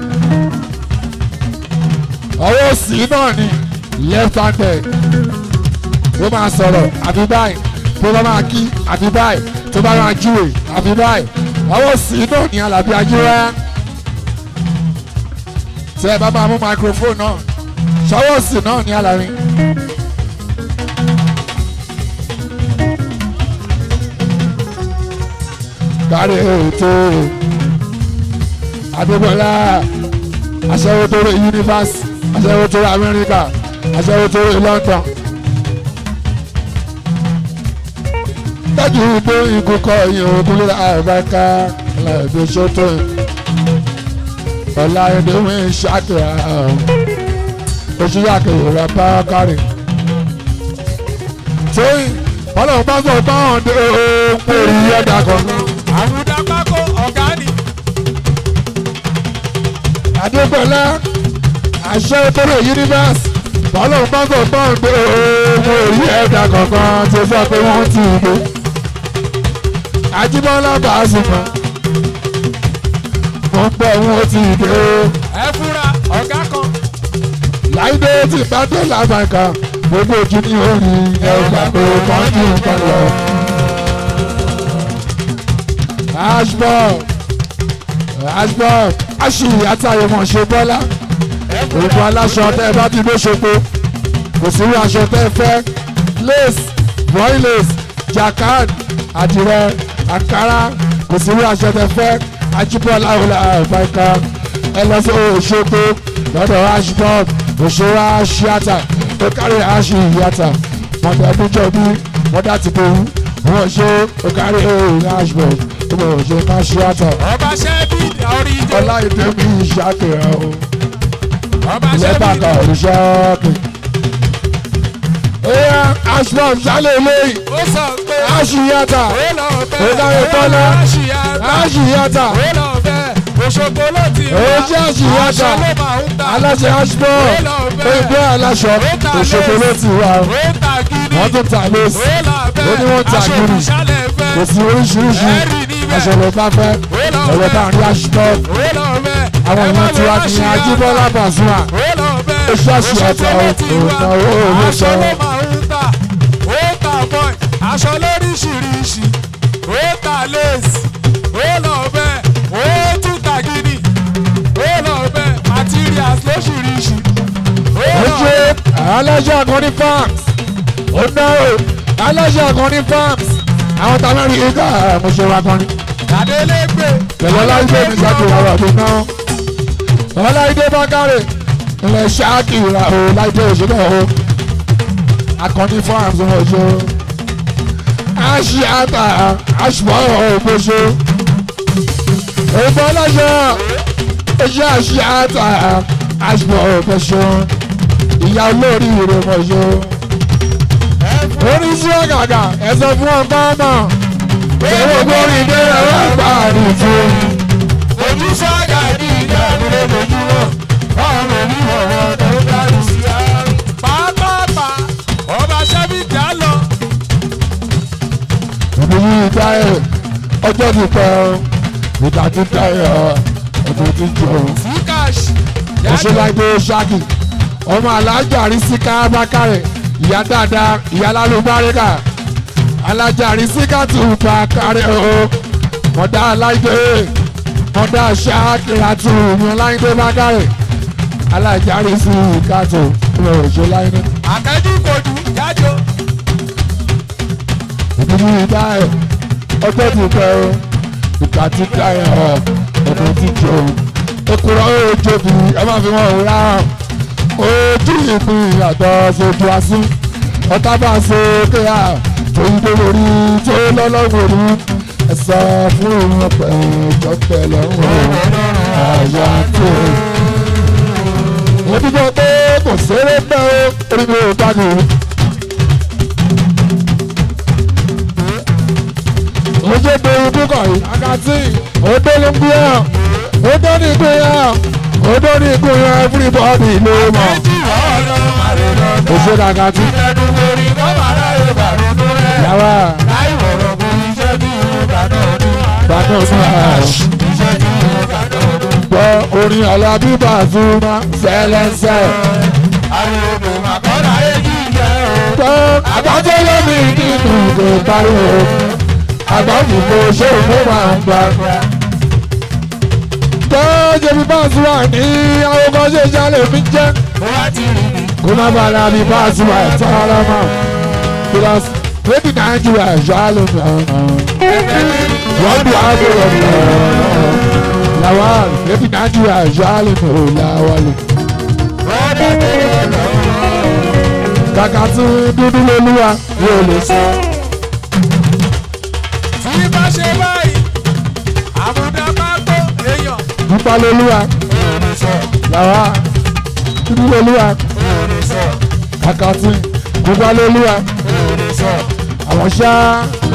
ọwọ́ òsì náà ni left handed tó máa sọ̀rọ̀ àfi báyìí tó bá máa kí àfi báyìí tó bá máa júwe àfi báyìí ọwọ́ òsì náà ni Àlàbí Ajíwá tẹ ẹ bá máa mú microphone náà ṣọwọ́ òsì náà ni Àlàbí. kárí ètò Adébọ́lá aṣẹ́wó tó rẹ̀ yunifásitì aṣẹ́wó tó rẹ̀ Amẹ́ríkà aṣẹ́wó tó rẹ̀ London. tọ́jú ìgbó ikú kọ ìyẹn ogun lórí àbáká ọ̀làdé ṣètò ọ̀làdé wọ́n ń ṣàkìrà oṣù yàkìrì rẹ̀ bá kárì. tóyìn ọlọ́run bá sọ báwọn dé ohun pé èyí ẹ̀dá kankan.
Àbúdá pákó ọ̀gá ni.
Adébọ̀lá àṣẹ òtòrò universe bọ́lọ́run bá sọ báwọn dé ohun èyí ẹ̀dá kankan tó sọ pé wọ́n ti gbé. Ajíbọ́lá Pasuma mo ń pẹ́ wọn ti dé
Ẹ fúra ọ̀gá kan.
láìdé tí bá dé làbàkà gbogbo ojú ní orí ẹgbà pé kọ́ńtù kan lọ. ashbon ashbon aṣì àtàyèmọ̀ ṣe bọ́lá òògùn aláṣọ tẹ́ ẹ bá ti ló ṣopo kò sí irú aṣọ tẹ́ ẹ fẹ́ lace boy lace jacquard àdìrẹ àkàrà kò sí irú aṣọ tẹ́ ẹ fẹ́ ajíbọ́lá ọ̀la àbáyíká ẹ lọ sí Òṣogbo lọ́dọ̀ ashbon òṣèré aṣíàtà tó kárí aṣì ìyàtà mọ̀tà ẹ̀dúnjọ́bí mọ̀tà tìbòrú wọ́n ṣe ó kárí òòrùn ashbon tó bọ̀ òṣèré aṣíàtà
Ọba ṣẹ́bí orí ìjọ.
ọlá ìdẹ́mi ìṣàkìrà o
Ọba ṣẹ́bí.
lẹ́bàkà òrìṣàkì. Ẹyà Ashbon ṣálẹ̀ eléyìí,
Ó sọ pé.
Aṣìyàtà,
Ó lọ bẹ́ẹ̀.
Ó dáre Bọ́lá.
Aṣìyàtà.
Aṣìyàtà,
Ó lọ bẹ́ẹ̀. Òṣogbo ló ti wá.
Ó jẹ́ Aṣìyàtà.
Aṣọ ló máa ń ta.
aláṣẹ Ashbon,
Ó lọ bẹ́ẹ̀.
Oyinbo aláṣọ,
Ó ta
Òṣogbo ló
lace.
ti wà.
Ó ta gidi.
Wọ́n tún ta lace,
Ó lọ bẹ́ẹ̀.
ó ní wọ́n ta
Aṣọ
gidi.
ìṣàlẹ̀ fẹ́.
kò sí oríṣiríṣi
Ẹ̀rì níbẹ̀.
aṣọ ló bá fẹ́,
Ó lọ
ẹ̀rọ bá
bẹ́ẹ̀.
rí Ashbon.
Ó lọ bẹ́ẹ̀.
Àwọn
Ẹ má
èèyàn tiwa
lọ
ní
Aṣìyàtà.
Ajíbọ́lá Pasuma.
Ó lọ bẹ́ẹ̀.
Ó ṣe Aṣìyàtà
Òṣogbo ló ti
òun
wá.
náà ó owó
Aṣọ
sọ.
ló máa ń tà. Ó ta bọ́ì. Aṣọ lóríṣiríṣi. Ó ta lace. Ó lọ bẹ́ẹ̀. Ó tún ta gidi. Ó lọ bẹ́ẹ̀. Materials lóṣìíríṣi. Ó
ó
lọ
ṣe aláṣẹ àkànní farms ó náwó aláṣẹ àkànní farms àwọn tá a mẹ́rin yìí ká mo ṣe wá kan ní.
Adélégbè.
pẹ̀lú ọláìdé mi ṣáàkì ọ̀rọ̀ àbí náà ọláìdé bákàrẹ̀ ilẹ̀ ṣáàkì ìrà o láìdé òṣèlú o àkànní farms wọn ṣe aṣíàtà aṣùpọ̀ ògbóṣe èèbọ̀ lọ́jọ́ iṣẹ́ aṣíàtà aṣùpọ̀ ògbóṣe ìyá olórí ìrèmọ̀ṣe oríṣi ọ̀gàgà ẹ̀sọ́ fún ọgbà ọmọ owó gbórí dé ẹ̀rọ àgbà àdìtú
ojú sọ́jà ní ìjà nílé lójúmọ́ ọ̀rọ̀ mi ọ̀rọ̀ tó dájú sí àárín. pápápá ọba ṣẹ́bí jà lọ.
ìbílí ìdáyẹ̀ ọjọ́ ti pẹ́ ìgbà tí dáyẹ̀ ọdún tí jọ
fúkàṣ
òṣèlágbé ṣáàkì ọmọ alájà rí síká bákàrẹ̀ ìyá dáadáa ìyá lálùbáríkà alájà rí síká tù bákàrẹ̀ o mọ̀dá aláìdé mọ̀dá ṣáàkì ràtù ìyẹn láìdé bákàrẹ̀ alájà rí síká tù òṣèlágbé.
àtẹ́jú kojú jájọ.
ìdílé ìdáyẹ̀ ọjọ́ ti pẹ́ o ìgbà tí dáyẹ̀ ọ̀ ọdún tí jọ ekura ojobi ẹ máa fi wọn wúra ojú ìpín ìyàtọ̀ sojú asín ọ̀tá bá so kéya tóyí tó lórí tó lọ́lọ́wọ́ rí ẹ̀sọ́ fún òun ọ̀pẹ̀ ìjọpẹ̀ lọ́wọ́ àyà tó. mo dúpọ̀ pé kò ṣeré pẹ́ ó orí mi ò gbàgbé. ojú pé ojú kọ̀ yìí akátí odó ló ń gbé hàn odó ní gbé hàn odó ní gbé hàn everybody ló mọ̀
ọ̀rọ̀ àrẹ̀lọ
oṣù dàgàtí
ẹnu orí kọ́mọ̀rá yorùbá ronú rẹ̀.
yàrá
láì wọ̀rọ̀ kò iṣẹ́ bí ìbàdàn ọdún.
gbàdọ̀ sí àṣ
iṣẹ́ bí ìbàdàn ọdún.
gbọ́ orin alábí bàzúmá sẹ́lẹ̀sẹ̀
àrẹ̀lọ màkọ́lá èjì jẹ́ o.
gbọ́ àgbájọ́ lómi nínú kò parí o àgbájì kò ṣe òfin máa ń gbà. gbọ́ jẹ̀bi bàzúmá ní àwọn kan ṣe ṣàlẹ̀ mi jẹ́.
mo wá ti rí mi.
kó má bàa la bí báàsì wa ẹ̀tọ́ ara mọ́ because maybe Nigeria ṣáàlù wọ́n bí aago rẹ̀ làwọn maybe Nigeria ṣáàlù làwọn. kàkà tí dúdú lolúwa yóò lè sọ.
tí bá ṣe báyìí àbùdá bá tó èèyàn.
dúpá lolúwa làwọn dúdú lolúwa kàkà tí dúpá lolúwa àwọn ṣáá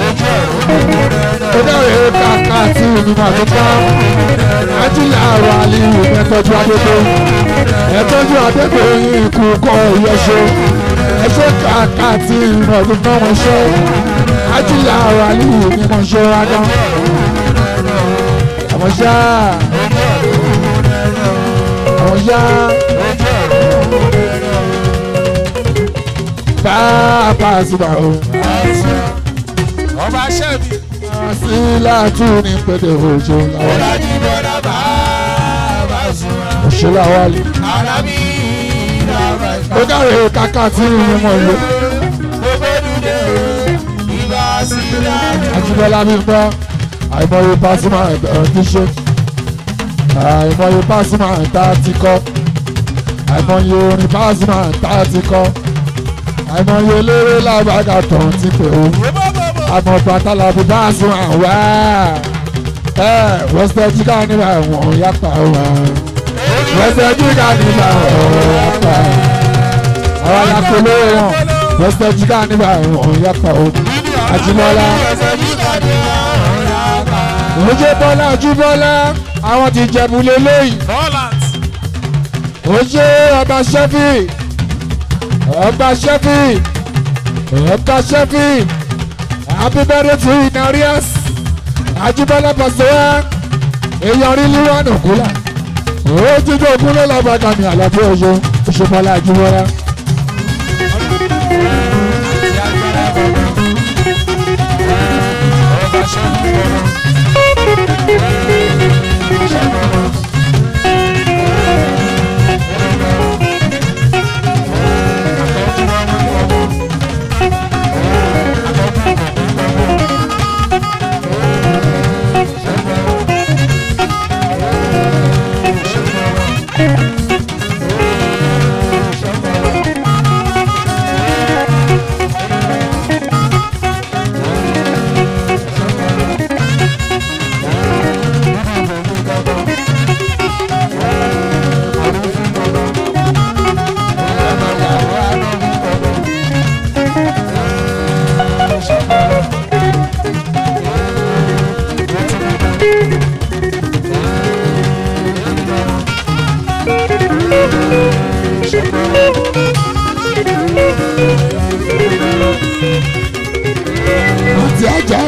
ó dáre kàkà tí ìgbìmọ̀ àtúntà ajílẹ̀ àrò àlìyé ẹ̀tọ́jú adégbé ẹ̀tọ́jú adégbé ikú kọ́ ìyẹ́ṣẹ́ ẹ̀ṣẹ́ kàkà tí ìgbìmọ̀ àtúntà wọn ṣe ajílẹ̀ àrò àlìyé mímọ̀ ṣe adán àwọn ṣá àwọn ṣá bá a pa àṣìbà o
ọba ṣẹ́bi
sí láàtú ní pété òjò làwọn
ọ̀làjì bọ́dà bá bá sùn.
òṣèlú àwọn àlè.
alábí ìlànà ìfà.
ó dáre kàkà tí ìgbìmọ̀ ìlú.
gbogbo dúdú ìbá sí láàrin.
Ajíbọ́lá mi gbọ́ àìmọye pásímà ẹ̀bẹ̀rẹ̀ tí ṣe àìmọye pásímà tá a ti kọ́ àìmọye orin pásímà tá a ti kọ́ àìmọye eléré lábàgà tán ti pè ó àmọ́ pàtàlàbí pásímà wá ẹ wẹ́sẹ̀ jíkà nígbà wọ̀n yàpá wá wẹ́sẹ̀ jíkà nígbà wọ̀n yàpá àwọn alákòóló wọn wẹ́sẹ̀ jíkà nígbà wọ̀n yàpá ó Ajíbọ́lá ojú bọ́lá ojú bọ́lá àwọn ti jẹ̀bù lélẹ́yìn
Holland
ojú ọba ṣẹ́fì ọba ṣẹ́fì ọba ṣẹ́fì happy birthday to inarias Ajíbọ́lá pàṣẹwà èèyàn rí líwánù kúlà ojújọ òkúlẹ̀ lọ́bàgà ní àlàbí ọjọ́ oṣù bọ́lá Ajíbọ́lá.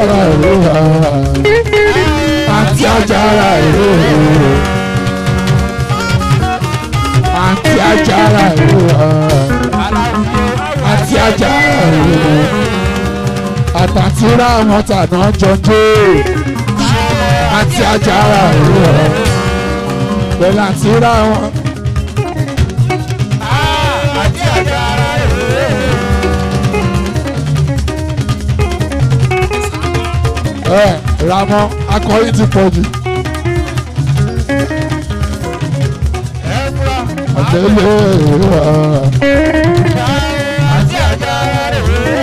àjàrà ìlú àti àjàrà ìlú àti àjàrà ìlú àti àjàrà ìlú àtàtúrà wọn tàná jọjọ àti àjàrà ìlú pẹ̀lú àtúrà wọn.
àti àjàrà èrè.
ẹ ramọ akọrin ti pọ̀ jù
ẹ̀fúra
ọ̀tẹ̀lẹ̀
àti àjàrà èrè.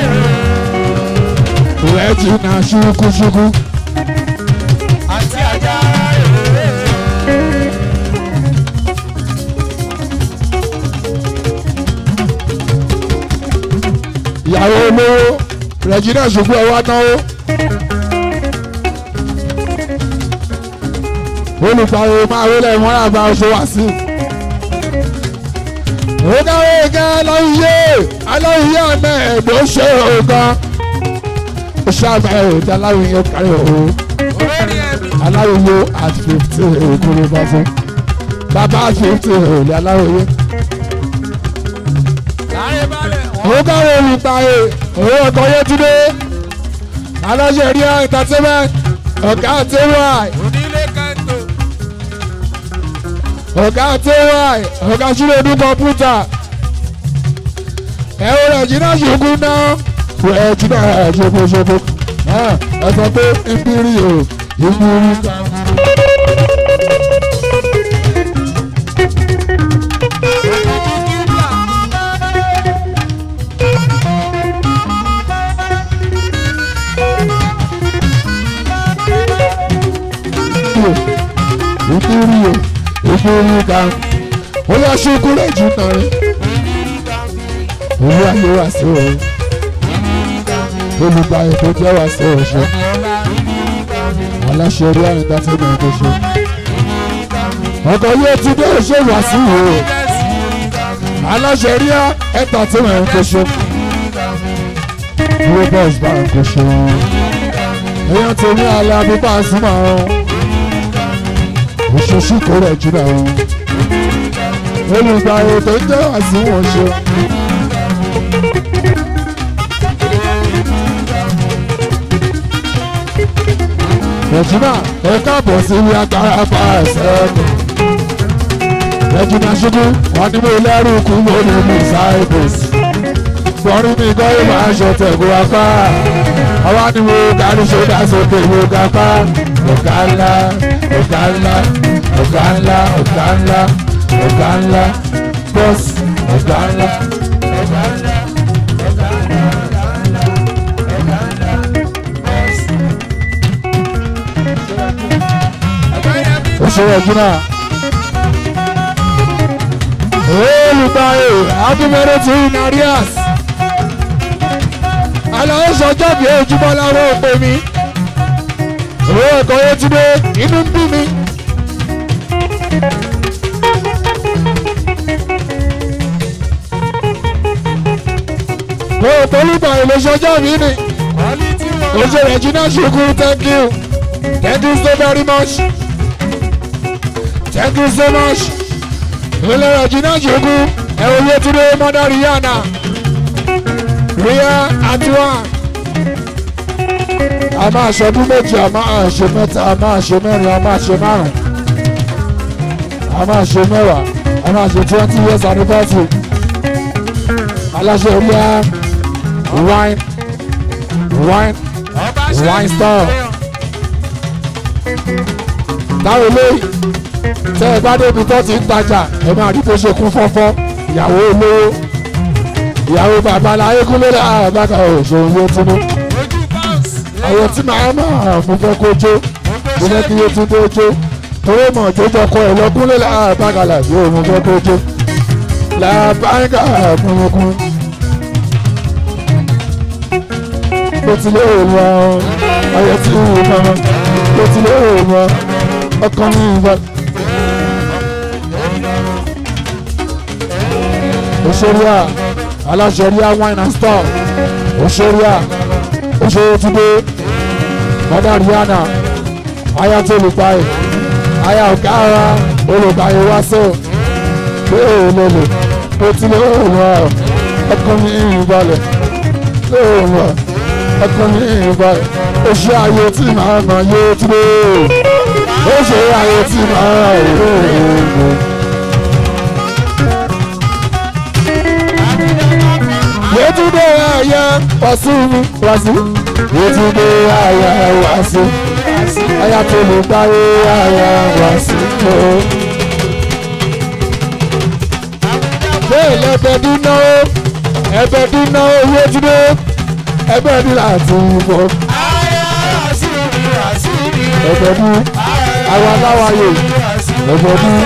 rẹ̀ ti na ṣúkúṣúkú
àti àjàrà èrè.
ìyàwó olówó regina ṣùgbọ́n ẹ wá náwó. olùpàwọ̀ máa wọlé wọn àbá oṣù wá sí. ó dáwọ́ ìka aláwìyé aláwìyé àmẹ́ ẹ̀gbọ́n ṣe ògan. ó ṣàbẹ̀ òde aláwìyé kárí òun
olórí ẹ̀mí.
aláwòye at fifty òkúrò bá fún bàbá at fifty òlẹ̀ aláwòye.
láyé balẹ̀ wọ́n.
òun káwé olùpààyè òun ọkọ̀ yẹtúndé aláṣẹ rí entertainment ọ̀gá àtẹwàì
onílé kẹ́ńtò.
ọ̀gá àtẹwàì ọ̀gá ṣúlẹ̀dún kọ̀mpútà ẹ̀rọ rẹ̀ jìnnà ṣùkú náà rẹ̀ jìnnà ṣokoṣoko ẹ sọ pé ìpírí o ìpírí kan. ìpírí o ìpírí kan. ó yà ṣùkú rẹ̀ jìnnà rẹ̀ owó ayé wá sí o olùgbàyè tó jẹ́ wá sí ọ̀ṣọ́ aláṣẹ orí àrùn dáfẹ́ náà tó ṣe ọkọ̀ yóò ti dé ṣe wá sí o aláṣẹ rí ẹ̀ta tí wọ́n tó ṣe robert bank kò ṣe èèyàn tó ní alẹ́ abúgbà súnmọ́ oṣooṣù kò rẹ̀ jùlọ olùgbàyè tó jẹ́ wá sí wọn ṣe. Regina ẹ káàbọ̀ sí ilé agbára pa ẹsẹ̀ mi. Regina ṣubú wọn ní mo lẹ́rù kú lórí mi Cyprus. Bọ́rí mi gbọ́ ìmọ̀ aṣọ tẹ̀gùn apá. Àwa ni mo darí ṣọ́dá sókè mo ga pa. Ọ̀gá ńlá, ọ̀gá ńlá, ọ̀gá ńlá, ọ̀gá ńlá, ọ̀gá ńlá, bọ́ọ̀sì, ọ̀gá ńlá. ọ̀gá ńlá, ọ̀gá ńlá, ọ̀gá ńlá, ọ̀gá ńlá, bọ́ọ̀sì. Oṣù Regina. Olùgbàyè Adúmọ̀rẹ́ ti Narias. Àlàó sọjọ́ bí ojúmọ́ láwọn òpè mi. Owó ẹ̀kọ́ yẹn ti dé inú ń bí mi. Mo rò pé olùgbàyè ló sọjọ́ mi ni.
quality wọn.
Oṣù Regina ṣùkú thank you. Thank you so very much. Thank you so much. Ilé Regina ṣùkú ẹ̀wọ̀n Yétúndé Mọ́dá Rihanna. Ria Atiwa. A máa ṣọdún méjì, a máa ṣe mẹ́ta, a máa ṣe mẹ́rin, a máa ṣe márùn-ún. A máa ṣe mẹ́wàá, a máa ṣe twenty years anniversary. Aláṣẹ Ria wine wine
ọba ṣe
Wine star. táwọn eléyìí tẹ ẹ bá débi tó ti ń tajà ẹ máa rí bó ṣe kún fọ́fọ́ ìyàwó olówó ìyàwó babaláyé kúnlé àbáka òṣòwò yóò túnú
ojú bounce.
àwọn tí màá máa mo fẹ́ kó jó mo fẹ́ kí yóò tún dé jó torí mọ̀ tó jọkọ ẹ̀ lọ́kúnlé àbáka làbí òun mo fẹ́ kó jó làbáńkà kúnlẹ̀kún. mo ti lé òun ọ ayọ̀ tí ń wò mọ́ mo ti lé òun ọ ọkàn mi ìbọn. òṣèré à aláṣẹ rí à wine and store òṣèré à òṣèré túndé mọ́dà rihanna aya tó olùpayè aya ọ̀gá ara olùpayè wá sọ pé òun lè lò ó ti lè òun wá ọkàn mi ìrìn balẹ̀ lè òun wá ọkàn mi ìrìn balẹ̀ ó ṣe ayé tí màá nà yé tí lè ó ṣe ayé tí màá nà yé. Yetunde aya wasu wasu Yetunde aya wasu aya tó lè gbáyé aya wasu tó. Bẹ́ẹ̀ lẹ́bẹ̀ dúná ó ẹbẹ̀ dúná ó Yetunde ẹbẹ̀ dún láti bọ̀ ẹbẹ̀ dún àwa láwàyè ẹbẹ̀ dún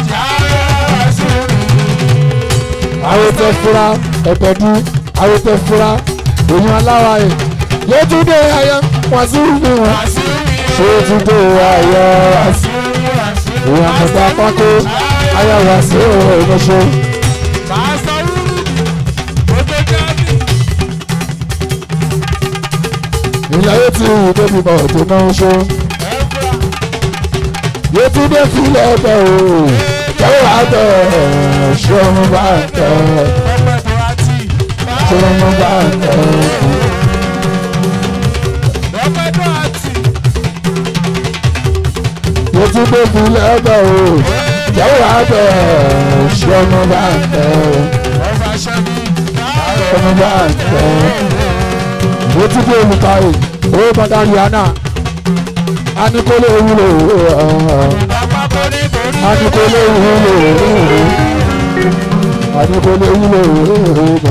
àwọn tẹ fura ẹbẹ̀ dún àwọn tẹ fura èèyàn aláwàyè Yetunde aya wasu mi wọn Yetunde aya wasu èèyàn mọ̀tà pákó aya wasu ọ̀rọ̀ ìlàyé tí ìwé débi bọ̀ tó náà ń ṣó. Yetunde filẹ̀ ẹ̀bẹ̀ o kẹ́wọ́ àtẹ̀ ṣé ọmọ bá tẹ̀ ṣé ọmọ bá tẹ̀. Yetunde filẹ̀ ẹ̀bẹ̀ o kẹ́wọ́ àtẹ̀ ṣé ọmọ bá tẹ̀ ọmọ bá tẹ̀. Yetunde olùkàyè ó bàtà rihanna anikole wúlò anikole wúlò anikole wúlò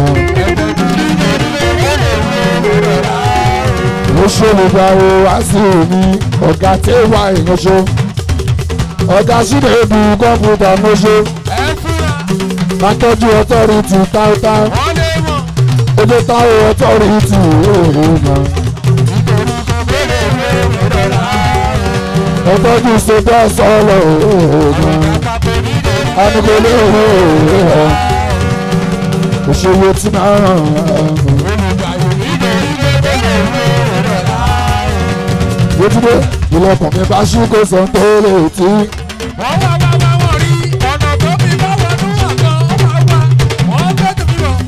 mo ṣolùgbàwò wá sí omi ọ̀gá tí ó wà ìyanṣó ọ̀gá sílẹ̀ ebu kọ́mpútà mọ́ṣó máa tọ́jú ọtọ́rìtì táútáú ojú táwọn ọtọ́rìtì òòrùn ọtọ́jú ṣètò sọ́ọ̀lọ̀ òògùn anugolé òògùn òṣèlú tí máa ràn án. Yétúndé ìlọkùn mi bá ṣí kó sọ tó lè tí.
wọ́n wá wá wá wọ́n rí ọ̀nà tó fi bá wọnú àgọ́ ó máa wá wọ́n tètè fi lọ.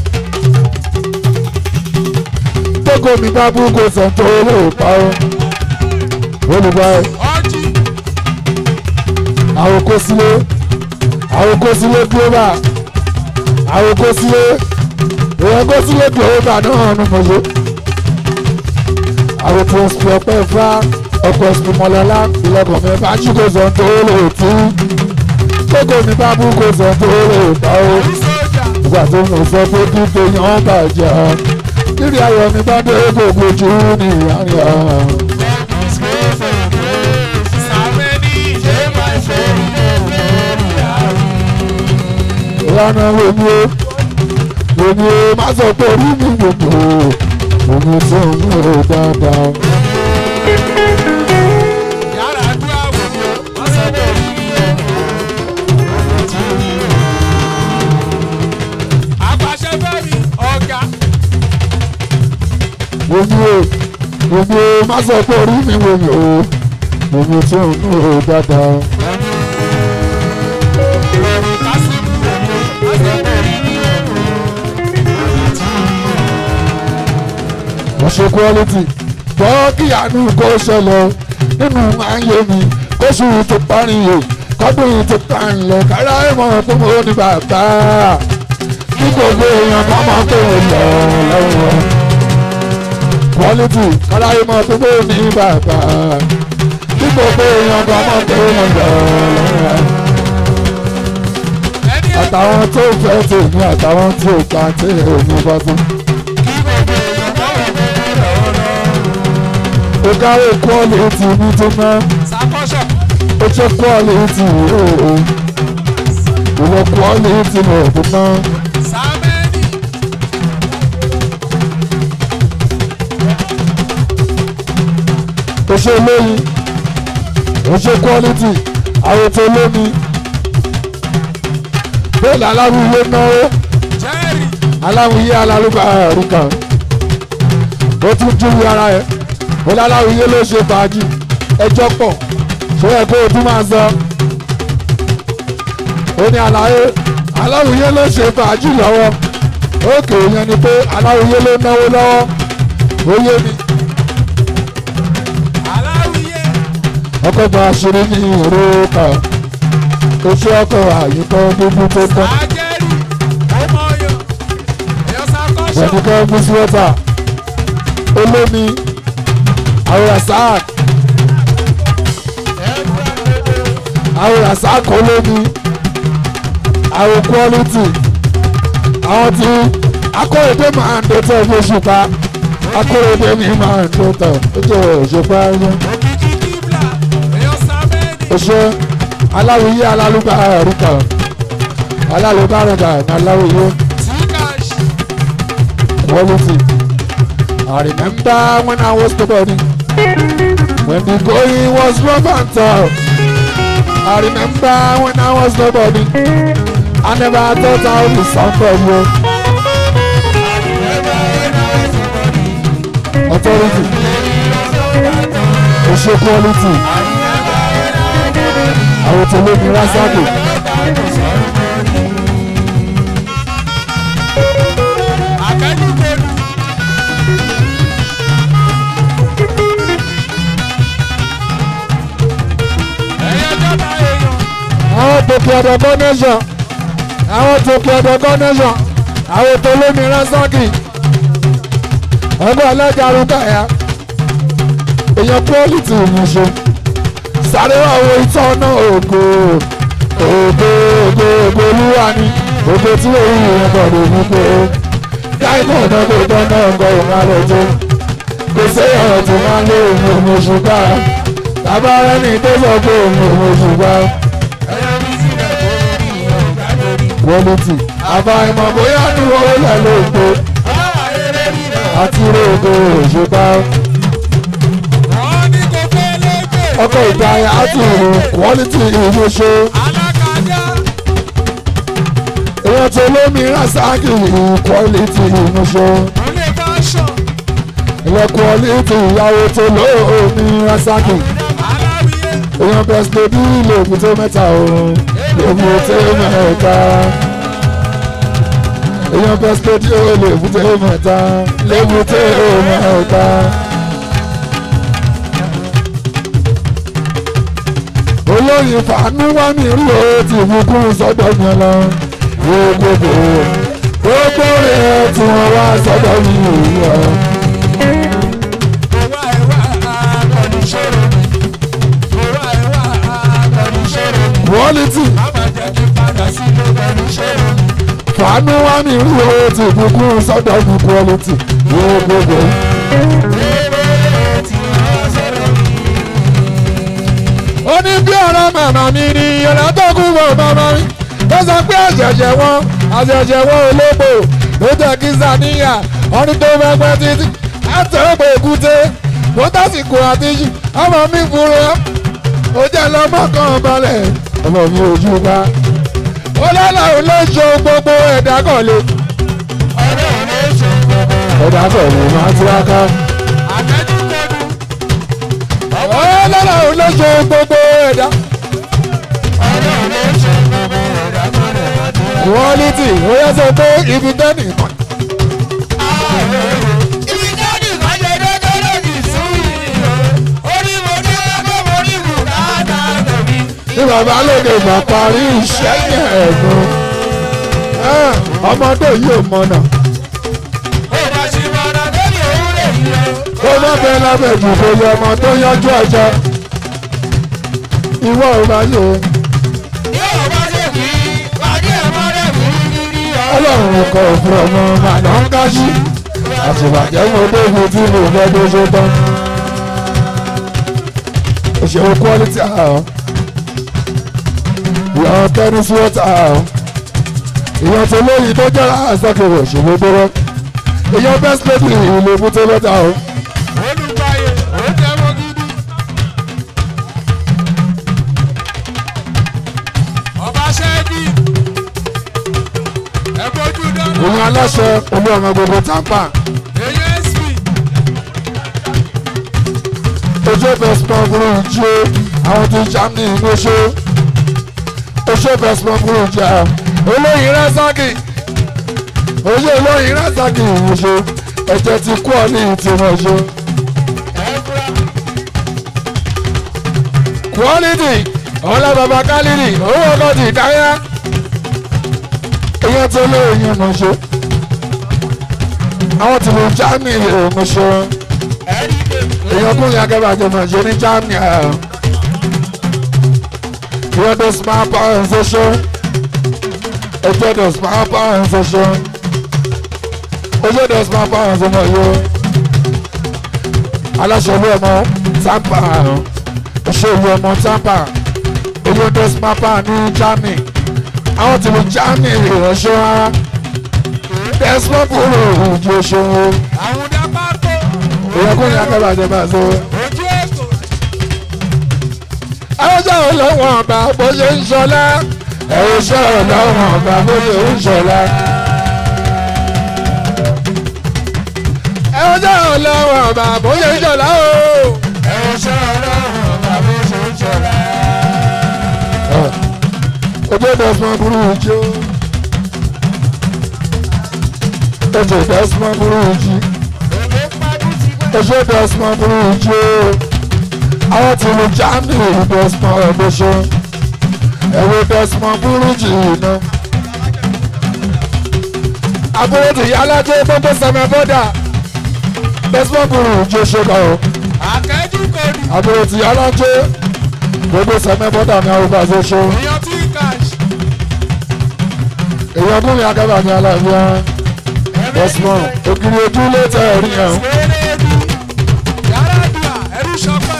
Tókò mi bá bú kó sọ tó lè pa ó. Olùbá ẹ̀
ọjì
àwọn kó sílé àwọn kó sílé glóbà àwọn kó sílé èèyàn kó sílé glóbà náà nù mọ̀ṣẹ́. àwọn tó ń sọ ọpẹ́ fá ọkọ̀ ẹ̀sìn mọ́lọ́lá ìlọ́kọ̀ mi bá jí kó sọ tó lè tú. Tókò mi bá bú kó sọ tó lè pa ó.
ní sójà
ìgbà tó ń sọ pé kí tèèyàn bàjẹ́ kíri ayọ̀ mi bá dé gbogbo ojú ní ìyáni ọ̀hún.
sàmẹ́ni
ìlànà omi o omi o má sọ pé orí mi gbogbo omi tó ń mú o dáadáa.
yàrá dúró àwòrán wọ́n sọ pé àpàṣẹ fẹ́mi ọ̀gá
omi o omi o má sọ pé orí mi gbogbo omi tó ń mú o dáadáa.
kásìmù wọ́n sọ pé
wọ́n ṣe quality bọ́ kí àánú kó ṣẹlẹ̀ nínú ayé mi kóṣù tó parí yìí kọ́dún yìí tó parí lọ kára ìmọ̀ tó mọ̀ ní bàbá kí gbogbo èèyàn bá máa tó lọ lọ́wọ́ quality kára ìmọ̀ tó mọ̀ ní bàbá kí gbogbo èèyàn bá máa tó lọ lọ́wọ́
ẹni ẹ̀
àtàwọn tó fẹ́ tèmi àtàwọn tí ò gbà tèmi bá tún. ó káwé quality ní tó náà.
sàkọ́ṣọ̀
ó jẹ́ quality ooo ìwọ quality lọ tó ná
sàmẹ́ni
ó ṣe lóyin ó ṣe quality àwọn tó lómi bẹ́ẹ̀ aláwùyé náwó
jẹ́rì
aláwùyé alálùbá àrùkà ó tún júwe ara ẹ̀ ó láláwìyé ló ṣe fàájì ẹjọ́ pọ̀ ṣó yẹ kó o tún máa sọ ó ní àlàyé aláwìyé ló ṣe fàájì lọ́wọ́ òkè yẹn ni pé aláwìyé ló náwó lọ́wọ́ ó yé mi
aláwìyé
ọkọ̀ gba àṣírí ní ìró kan oṣù ọkọ̀ àyíkọ́ gbogbo tó tán
àjẹrí ọmọọyọ ẹyọ sàkọṣọ
ẹnìkan mú sí wọ́tà olómi àwòrán sáà àwòrán sáà kọ́ lómi àwọn quality àwọn tí akóredé máa ń dọ́tọ̀ fún òṣùpá akóredé mi máa ń dọ́tọ̀ ó jẹ́ òṣùpá yẹn
òkìkí kíbla ẹyọ sàmẹ́ẹ̀dì
oṣù aláwìyé alálùbá àrùkà alálùbá àrùkà ní aláwìyé
tíkàṣì
quality. I remember when I was nobody, when the going was rough and tough. I remember when I was nobody, I never thought I would be somebody. Authority, social quality. Àwọn tó lé mi rásàkì.
àkẹ́dùgbòlù ẹyẹ jọba èèyàn
àwọn tòkè ọ̀dọ̀ gọ́nẹ́sàn àwọn tòkè ọ̀dọ̀ gọ́nẹ́sàn àwọn tó lómi ránṣọ́kì ọgbọ́n alájà arúgbó ẹ̀yà èèyàn pọ́lìtì ìmúṣe sáré wà wo ìtọ́ náà ògo ògo ògo ògo olúwa ni ògo tí òun yìí gbọ́dọ̀ mú pé dáìmọ̀ náà kò tán náà ń gọ òun alẹ́ tó kò séyàn tó máa ń lé òun òun oṣù ká bàbá rẹ̀ ní tó sọ pé òun òun oṣù ká
ẹyẹ mi sílẹ̀ tó rí ọ̀gá lórí.
quality àbáyọmọ bóyá ní owó lẹ ló ń gbé
ọ̀rọ̀ eré rírọ̀
àti rògbò òṣùpá
wọ́n ní kò fẹ́ lẹ́gbẹ̀ẹ́.
ọkọ̀ ìdáyà àti ìrò quality ìmúṣe
alákàjá
èèyàn tó lómi rásáàkì quality ìmúṣe
òlé fashion
ìwọ quality ìyàwó tó lómi rásáàkì
aláwìyé
èèyàn bẹ́sẹ̀ bí lèbúté mẹ́ta òun lèbúté mẹ́ta èèyàn bẹ́sẹ̀ bí lèbúté mẹ́ta lèbúté mẹ́ta. olóyin fàánú wá mi rí o ti bùkún sọ́dọ̀ mi lọ gbogbo gbogbo rẹ̀ tí wọ́n wá sọ́dọ̀ mi rí o.
òwà ẹ̀wà akọni ṣòro mi òwà ẹ̀wà akọni ṣòro mi
quality
bàbá jẹ́ kí padà sílé pẹ̀lú ṣòro mi.
fàánú wá mi rí o ti bùkún sọ́dọ̀ mi quality gbogbo. ó ní bí ọ̀rọ̀ màmá mi ni ọ̀rọ̀ tó kú bọ̀ màmá mi ó sọ pé àṣẹ̀ṣẹ̀ wọn àṣẹ̀ṣẹ̀ wọn ológbò ló jẹ́ kí sàníyà ọdún tó fẹ́ pẹ́ títí àtẹ̀wé èkúté mo tásìkò àtijọ́ ọmọ mi fúnra ó jẹ́ lọ́mọ kan balẹ̀ ọmọ mi ò jú bá ó lọ́la ò lè ṣe gbogbo ẹ̀dá kan lé
ọ̀rẹ́ rẹ̀ ṣe gbogbo
ẹ̀dá kan lè máa tiraka
àtẹ́júkọ̀dù
ó lọ́la ò lè ṣe gbogbo ẹ̀dá.
ọ̀rẹ́ rẹ̀ ṣe gbogbo ẹ̀dá kan rẹ̀ láti rẹ̀.
quality ó yẹ sọ pé ibi tẹ́nì kan
ibi jáde kan ṣe déédéé lòdì sí ìyó orí mo ní lọ́kọ́ mo ní bùkátà tẹ̀mí.
ní bàbá lóde ìgbà parí iṣẹ́ yẹn ẹ̀gbọ́n ọmọdé yìí ò mọ̀nà
ó bá ṣe mọ̀nà lórí òwúrẹ̀ yìí o.
ó má bẹ lábẹ́ ìdìbò yẹ ọmọ tó yanjú ọjọ́ ìwọ ò bá yẹ o
yóò bá ṣe kí pàdé ẹ̀mọ́rẹ́ mi rírí ọ.
ọlọ́run kọ òfin ọmọ màdà ń kájú àtìbàjẹ́ mo débi tí mo fẹ́ tó ṣe tán òṣèré quality àhọ́ ìyàwó tẹ́ni sí ọ̀tá àhọ́ ìyàn tó lóyìn tó jẹ́ àṣàkèrè òṣèré tó rọ́ ìyàn best lady ìlú èbúté lọ́tà àhọ́.
olùgbàyè ó jẹ́ mọ́ gidi. ọba ṣẹ́ẹ́dì ẹ bójú dáná.
òun aláṣẹ olú ọmọ gbogbo tápà
èyí sp
ojú bẹ́sìmọ̀ burú jí o àwọn tí germany ń gbóṣó ojú bẹ́sìmọ̀ burú jí a olóyin rásàkì ojú olóyin rásàkì ìwòṣó ẹ̀jẹ̀ ti kú ọ ní ìtìmọ̀ṣó. quality ọlá baba kálírì owó ọkọ ti káyà èèyàn tó lóyún mọ̀ṣó àwọn tí mo germany mọ̀ṣó èèyàn kún yà kẹ́bà jẹ́ mọ̀ṣó ní germany ìwọ́n tó smart power ṣoṣo ẹjọ́ tó smart power ṣoṣo ojú tó smart power ṣoṣo yóò aláṣẹ olú ọmọ tampa ṣe olú ọmọ tampa ojú tó smart power ní germany àwọn tí mo germany ìránṣẹ́ rárá desmond kúrò ojú ṣòwò
àwọn dábàá tó
èèyàn kún yà kẹ́bà jẹ́ mọ̀ṣó.
ojú ètò
ọjọ́ ọlọ́wọ́n ọba bó ṣe ń ṣọlá ẹ̀rọ ṣẹ́ ọlọ́wọ́n ọba bó ṣe ń ṣọlá. ọjọ́ ọlọ́wọ́n ọba bó ṣe ń ṣọlá o. ẹ̀rọ ṣẹ́ ọlọ́wọ́n ọba bó ṣe ń ṣọlá. ojú ìdásímọ̀ burú jí o. ojú ìdásímọ̀ burú jí. ojú ìdásímọ̀ burú jí o àwọn tí mo já ní ìdọ́sùmọ̀ ọ̀dọ́ṣọ́ ẹ̀rọ ìdọ́sùmọ̀ burújí iná. àbúrò tí alájẹ gbogbo sẹmẹ bọ́dà ìdọ́sùmọ̀ burújí ṣe lọ.
àkẹ́jù kòdù
àbúrò tí alájẹ gbogbo sẹmẹ bọ́dà ní àwọn ìbáṣẹ ṣe.
èèyàn tí cash
èèyàn kún mi akẹ́bà ní aláìwá ìdọ́sùmọ̀ ògiri ojú ló tẹ̀ ẹ̀rí yẹn.
eréèdú yàrá àdúrà ẹrú sọpẹ́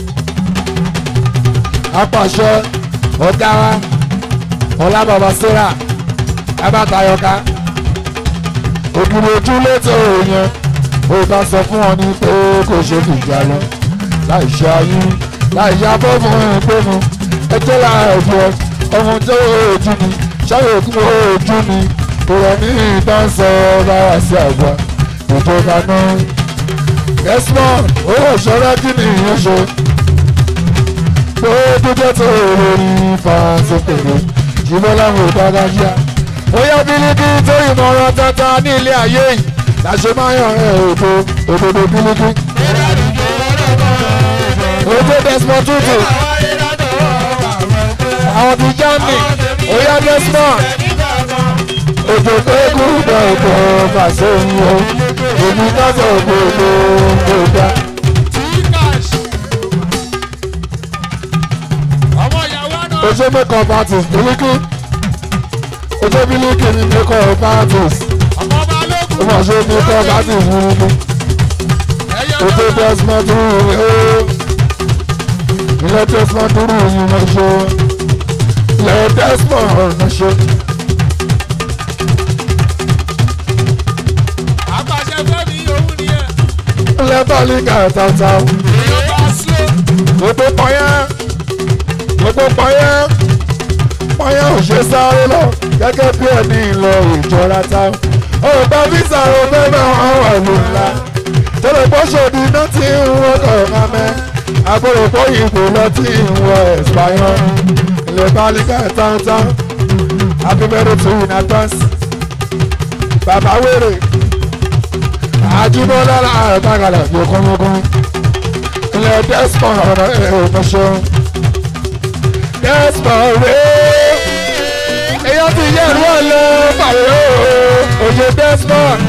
apàṣẹ ọ̀gá wa ọlá bàbá sarah abátayọká ògiri ojú létò yẹn ó bá sọ fún ọ ní pé kò ṣe fìjà lọ láì ṣe ayé láì ṣe abọ́fún ìpinnu ẹjọ́ láàbù ọmọ tó ojú ni ṣáyé òkú ojú ni ìrọ̀ ní ìdánsọ báwa sí àgbà ìjọba náà desmond owó ìṣọ́ra kí ni ìyẹn ṣe pé dúdú tó lórí fàṣọpẹ̀lú ṣùgbọ́n láwọn ò dára yá. ó yá bílíkì tó ìmọ̀ràn tata ní ilé ayé yìí láṣẹ máa yàn ẹ́ òdo òdodo bílíkì. ojú desmond tutu àwọn ti germany ó yá desmond òjò pé kúrúdà òjò fàṣẹ yìí o èmi kájọ gbogbo gbogbo.
tí cash ọmọ ìyàwó náà
ojú makeup artist bílíkì ojú bílíkì ni makeup artist
ọmọ ọba
ó
lókun
mà ṣe makeup artist bílíkì
ẹyẹ
ojú
náà
desmond dúró ó ilé desmond dúró yìí lọ ṣe ilé desmond lọ ṣe
àpàṣẹ fẹmi òun nìyẹn
ilé bọ́ọ̀lìkà tata
èèyàn bá slow
gbogbo pọ́yẹ́ gbogbo pọ́yẹ́ pọ́yẹ́ ò ṣe sáré lọ gẹ́gẹ́ bí ẹni ìlọ ìjọra ta ó bá fíìsà ó fẹ́ bá wọn wà ló ńlá tẹ́lẹ̀ pọ́ṣọ̀dì iná tí ń wọ́kọ̀ mamẹ́ àbúrò pọ́yìnbó lọ tí ń wọ ẹ̀sìpáyọ́ ilé bálíkà tántán abimẹ́rẹ́ tó in advance bàbá wèrè àjùbọ́lá àrùbágalà yòókùnmọ́kùn ilé desmond ọ̀rọ̀ ẹ̀ ọ̀mọ̀ṣọ́ desmond rẹ̀ èyàn ti yẹ ìlú ọ̀lẹ́ pàrọ̀ òye desmond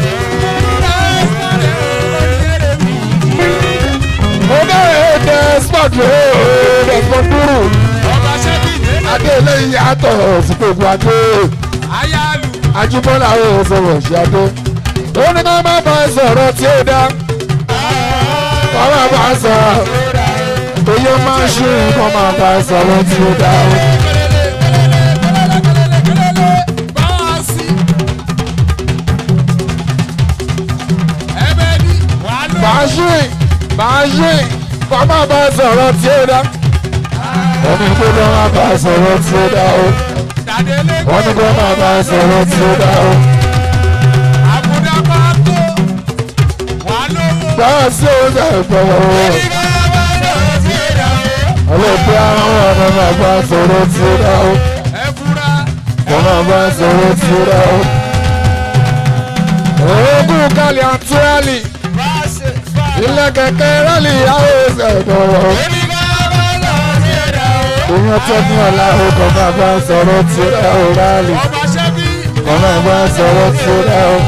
ó bẹ̀rẹ̀ desmond rẹ̀ desmond dúró
ọba ṣẹ́bí
adé eléyìí yàtọ̀ sí gbogbo adé
ayálu
àjùbọ́lá ò sọ̀rọ̀ sí adé ó ní ká má bá ẹ sọ̀rọ̀ tí ó dá kọ́ má bá ẹ sọ̀rọ̀ oyè máa ń ṣe kọ́ má bá ẹ sọ̀rọ̀ tí ó dá o.
bọ́ọ̀sì ẹbẹ ní wàá lò
bàṣín bàṣín kọ́ má bá ẹ sọ̀rọ̀ tí ó dá. wọ́n ní kó lọ́ má bá ẹ sọ̀rọ̀ tí ó dá o.
dàdélé
wọ́n ní kó má bá ẹ sọ̀rọ̀ tí ó dá o.
àbúdá máa tó wàá lówó.
báyọ̀ sí oúnjẹ ìpẹ̀wọ̀ o. máa bá sọ̀rọ̀ tí ó dá o
ẹ fura.
kọ́ máa bá sọ̀rọ̀ tí ó dá o. oògùn kálí àtúrálì ilé kẹ̀kẹ́ rálì àwọn ìṣẹ̀dọ̀ ìyẹn tó ní ọ̀la o kọ́ máa bá sọ̀rọ̀ tí ó dá o rálì
ọba ṣẹ́bí.
kọ́ máa bá sọ̀rọ̀ tí ó dá o.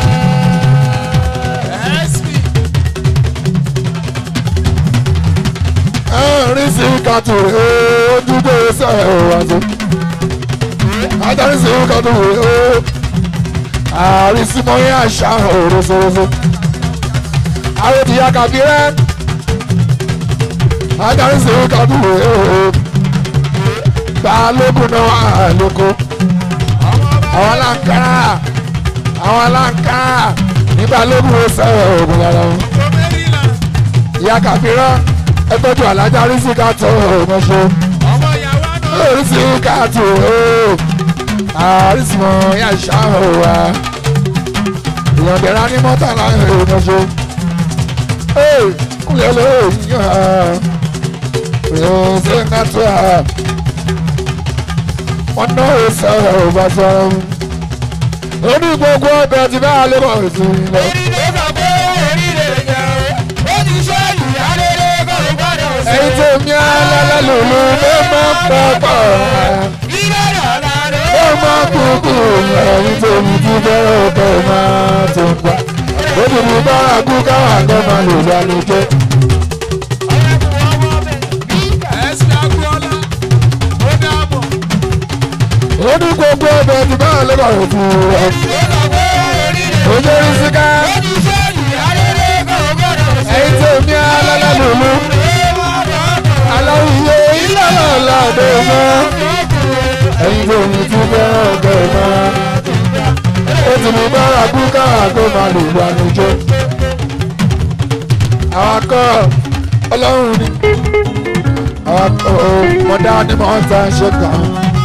sp.
ẹ̀rín sí kàtó ojúgbò sẹ́ẹ̀ ò wá sí. adarí sí kàtó ó àárín sí mọ́ yín àṣà òrosoroso. àwọn ìyá kàbí rẹ̀ adarí sí kàtó ó balógun náà wà lóko. àwọn aláǹkárá àwọn aláǹkárá ní balógun ó sẹ́ẹ̀ ògùn lára wọn
gómìnà.
ìyá kàbírà ẹgbẹ́jọ alájà rísíkàtò ọmọṣọ
ọmọ ìyàwó àná.
rísíkàtò àrísìmọ̀ yà ṣáà wá ìyànjẹ́ra ní mọ́tàlá ọmọṣọ kúlẹ̀ lóyún rísíkàtò wọn náà ó sọ̀rọ̀ ọba sọ̀rọ̀ ó ní gbogbo ọbẹ̀ tí bá a lè bọ̀ sí i lọ. ẹ̀yin tó mi alálẹ́ lòlú ló máa ń pọ̀pọ̀ ó máa kúkú ẹ̀yin tó mi ti bẹ̀rẹ̀ ọ̀pẹ̀ máa tó ń pa ó ti mú bára kú káwọn àgbẹ̀ máa lò wá lójẹ́.
sp agboola. ó dàbọ̀.
ó ní gbogbo ọbẹ̀ tí bá a lè bọ̀ sí i lọ. ó jẹ́ rísíká ẹ̀yin tó mi alálẹ́ lòlú aláwìyé ìlànà ọ̀dọ̀ mọ́ ẹ̀yin tó mi ti bẹ̀rẹ̀ ọ̀pẹ̀ máa ó ti mú bára kú káwọn àgbẹ̀ máa lò wá lójẹ́. àwọn akọ ọlọ́run ni àwọn akọ mọ̀dá ni mọ̀ ń ta ṣe kàn.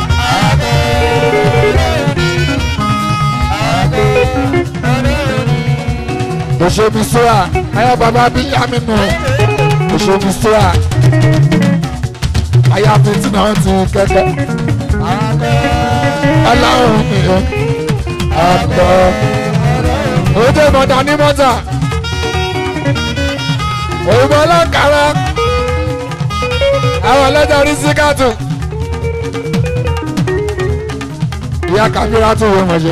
òṣèlú sọ́ra ayé bàbá bí yámínú òṣèlú sọ́ra ayé àfitì náà ti kẹ́kẹ́. ọlọ́run ni akọ òde mọ̀dá ní mọ́tà òyìnbó ọlọ́kàrà àwọn ọlọ́jà rí síkàtù ìyá kàmírà tún wọ́n mọ̀ ṣe.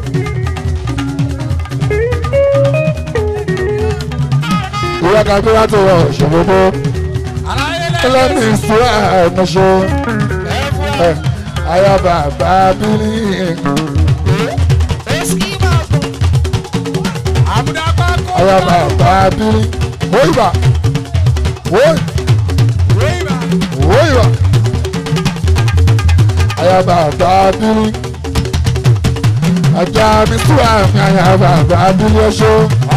ìyá kàmírà tún wọ́n ṣòfófó ẹlẹ́ni ìṣúra ẹ̀mọ́ṣọ́ ayá bàbá bírí ayá bàbá bírí wọ́yìnbá wọ́yìnbá wọ́yìnbá ayá bàbá bírí ajá mi súra mi ayá bàbá bírí ọṣọ́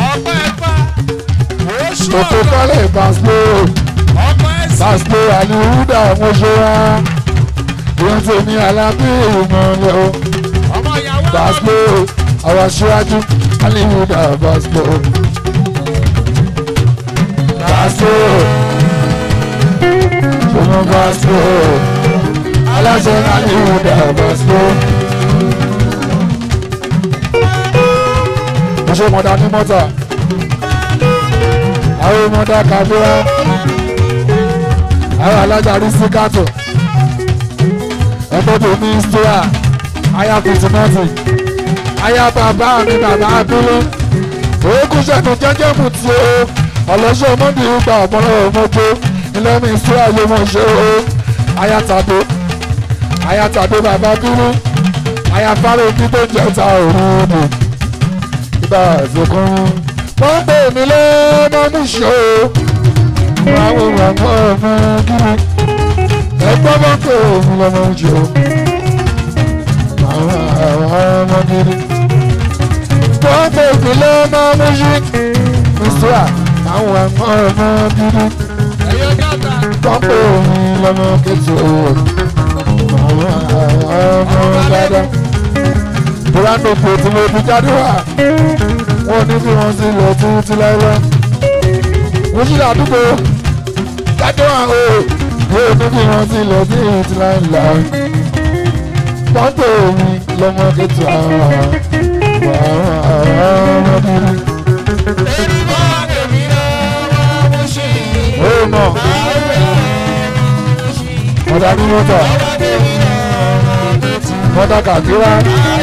òkú kọ́lé baslo baslo àlùhúdà ọmọṣọ́ wa ìyẹn tèmi alábí ìmọ̀lẹ́ o baslo àwọn aṣíwájú àlùhúdà baslo baslo ṣọmọ baslo aláṣẹ àlùhúdà baslo. mo ṣe mọ̀dá ní mọ́tà àwọn mọ̀dá kàbíyá àwọn alájà rí síkàtò ẹgbẹ́ tó ní stóra aya fìtìmọ́tì aya bàbá mi bàbá abúlé òkun ṣẹ́nu jẹ́jẹ́ mu tí o ọ̀lọ́ṣọ́ mọ́ndì gba ọ̀pọ̀lọpọ̀ mọ́tò ilé mi stóra ló mọ̀ ṣe o aya tàdó aya tàdó bàbá bínú aya fáró bí tó jẹ́ ta òun nù ìgbà ìsìnkún wọ́n pè mí lọ́mọ mú ṣe o àwọn ọmọ ọmọ kiri ẹgbẹ́ bá pè mí lọ́mọ mú ṣe o àwọn ọmọ kiri wọ́n pè mí lọ́mọ mú ṣe ìṣúra àwọn ọmọ ọmọ kiri wọ́n pè mí lọ́mọ kẹtù o àwọn ọmọ dáadáa burano kò tí mo fi jáde wá wọn ní bí wọn ti lọ títí láéláé mo ṣì ládùúgbò jáde wá o yóò ní bí wọ́n ti lọ sí ìtì láìláì pọ́ńtò mi lọ́mọ kẹtù àwọn ọmọdé ó mọ̀ mọ́tà ní mọ́tà mọ́tà kàkírá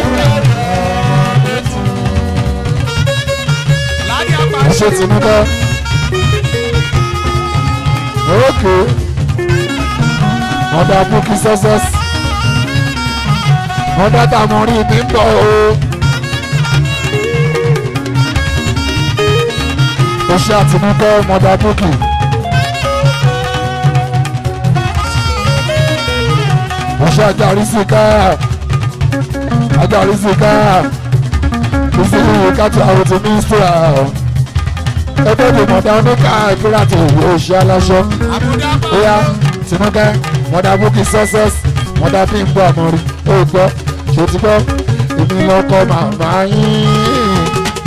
Láyé apá
ẹ̀ṣẹ̀ tìǹkẹ́ òkè mọ́tà búkí sọ́sẹ́s mọ́tà tàmọ́rí mi ń bọ̀ o. oṣù àtinúkẹ́ mọ́tà búkì. oṣù àjàrísíká àjàrísíká ìsinmi ìkàtà àwọn ti mínísítà ẹgbẹ́ ìdè mọ̀dá oníkà ìpínlẹ̀ àti ìwé oṣù aláṣọ
àbúdá bá
bóyá tinúkẹ́ mọ̀dà búkì success mọ̀dà fi ń gbọ́ àmọ́rí ó gbọ́ ṣe ti gbọ́ èmi lọ́kọ́ màmá yín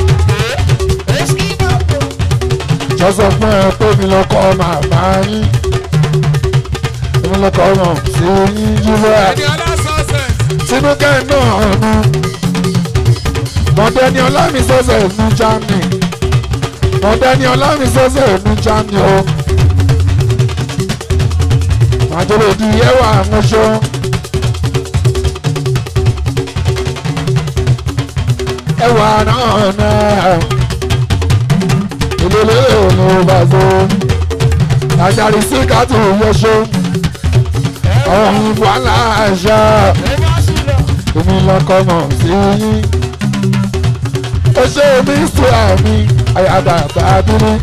jọ́sọ̀ fún ẹ pé èmi lọ́kọ́ màmá yín èmi lọ́kọ́ mọ̀ sí yín jùlọ ẹ̀
ẹni ọlá sọ́sẹ̀.
tinúkẹ́ náà nu mọ̀dẹ́ni ọlámi sọ́sẹ̀ nu germany mọ̀dẹ́ni ọlámi sọ́sẹ̀ nu germany o màjọlẹ̀ di ẹwà àmúṣọ. ẹwà náà náà ìlélẹ́ òun bá so àjàrí sí kàtó yọṣọ ọ̀hún wàhálà àṣà èmi lọkọ mọ̀ sí yín ó ṣe omi sí àmì àyàdàgbà dúró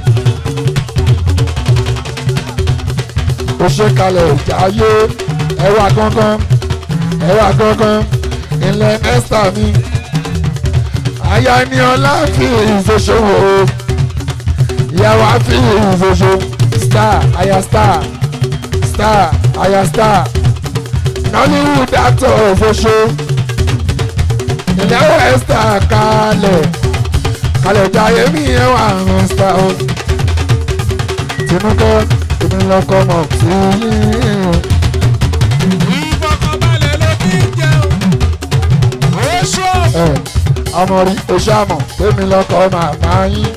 ó ṣe kalẹ̀ ìjáyé ẹwà gangan ẹwà gangan ilẹ̀ ẹ́sítà mi aya ni ọlá fi ìṣòṣòwò ìyàwó àfi ìṣòṣò star aya star star aya star nollywood actor òṣòṣò ìyàwó esther kalẹ̀ kalẹ̀ jayé mi yẹn wà ń star o tinúkẹ́ èmi lọkọ mọ̀ sí yín.
ìfọkànbalẹ̀ ló fi ń jẹun. oṣù
ẹ ọmọ rí oṣù àmọ̀ èmi lọkọ màmá yín.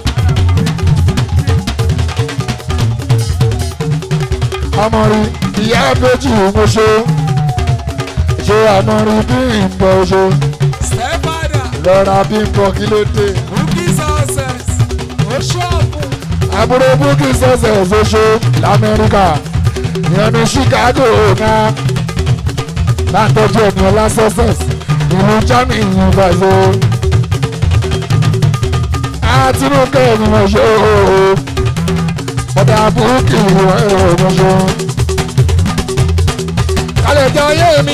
ọmọ rí ìyá méjì oṣù ṣé àmọ́ rí bí ìbọn oṣù
stepfather
lọ́ra bí ìbọn kí ló dé.
bukki success oṣù ọ̀pọ̀
àbúrò búkì sọ̀sẹ̀ ṣoṣo lamẹ́ríkà ìyẹn ní chicago náà látọ́jú ẹ̀mí ọlá success ìlú germany ní brazil àtinúkẹ́ ẹ̀mí wọn ṣe ooo ọ̀dà búkì wọn ṣe. kálẹ̀ jẹ́ ayé mi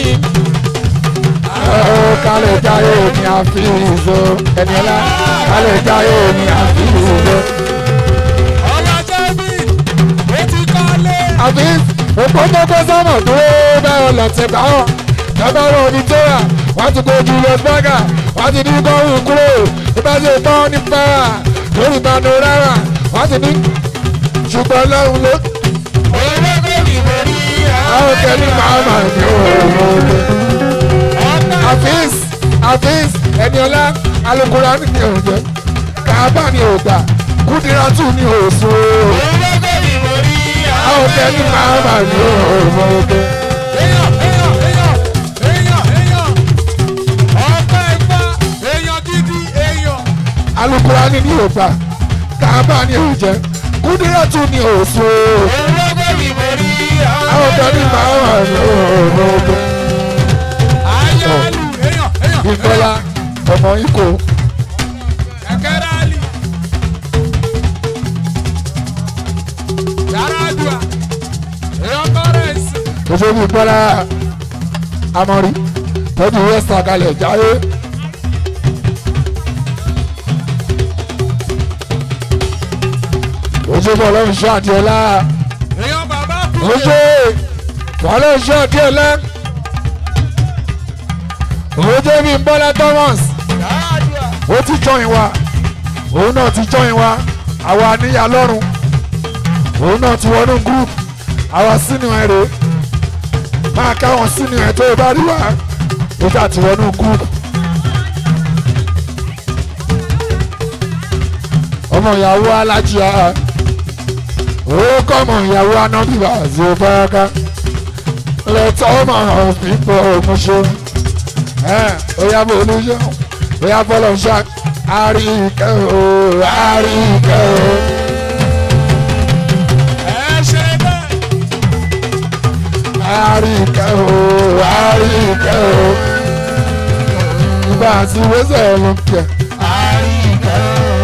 kálẹ̀ jẹ́ ayé mi àfi ìṣó ẹ̀mí ọlá kálẹ̀ jẹ́ ayé mi àfi ìṣó.
ọmọ jẹ́bi ó ti kọ́lé.
àbí òpópópó sọ́mọ̀ dúró bẹ́ẹ̀ lọ́tẹ̀ báwọn lọ́bàárọ̀ onítọ́ra wọ́n ti kojú lọ́sbọ́gà wọ́n ti ní kọ́hún kúrò ìbáṣe tán ní bára lórí panorama wọ́n ti ní ṣùgbọ́n lọ́hùn ló.
owó bèbí mo rí
àwọn kẹ́lí máa mà ní òòrùn
ọ̀tá
àfíìs àfíìs ẹniọlá alukóra ní òòjẹ́ kábà ní òògbà kúdírátù ní òòsùn
owó bèbí mo rí
àwọn kẹ́lí máa mà ní òòrùn.
èèyàn èèyàn èèyàn èèyàn èèyàn ọ̀pá ẹ̀gbá èèyàn gidi èèyàn
alukurani ní òògbà kábà ní òòjẹ́ kúdírátù ní òòsùn
owó bèbí mo rí
àwọn kẹ́lí máa mà ní òòrùn.
ayálu èèyàn èèyàn
ìfọlá ọmọ ikọ
kẹ̀kẹ́ rálì yàrá àdúrà èèyàn kọ́rẹ́ǹsì
òṣèlú ìfọlá amọ̀rí tọ́jú west àkàlẹ̀ jáwé. òṣèlú ọlọ́run ṣọ́ àdìọ́lá
èèyàn bàbá kú
òṣè ọlọ́run ṣọ́ àdìọ́lá òṣè bí bọ́lá thomas
yàrá àdúrà
ó ti jọyìn wa òun náà ti jọyìn wa àwa níyà lọ́rùn òun náà ti wọnú group àwọn sínú ẹ rè máa káwọn sínú ẹ tó o bá rí wa ó jà tí wọnú kú. ọmọ ìyàwó alájíà ó kọ́ ọmọ ìyàwó anábìbà àti òbáraká lẹ́tọ́ ọmọ pípọ̀ òmùṣọ́ oya bó olóṣọ́ oya bọ́lọ̀ ṣá àríkẹ́ o àríkẹ́ o.
ẹ ṣe bẹ́ẹ̀.
àríkẹ́ o àríkẹ́ o. ìgbà àti wẹ́sẹ̀ ló ń kẹ́.
àríkẹ́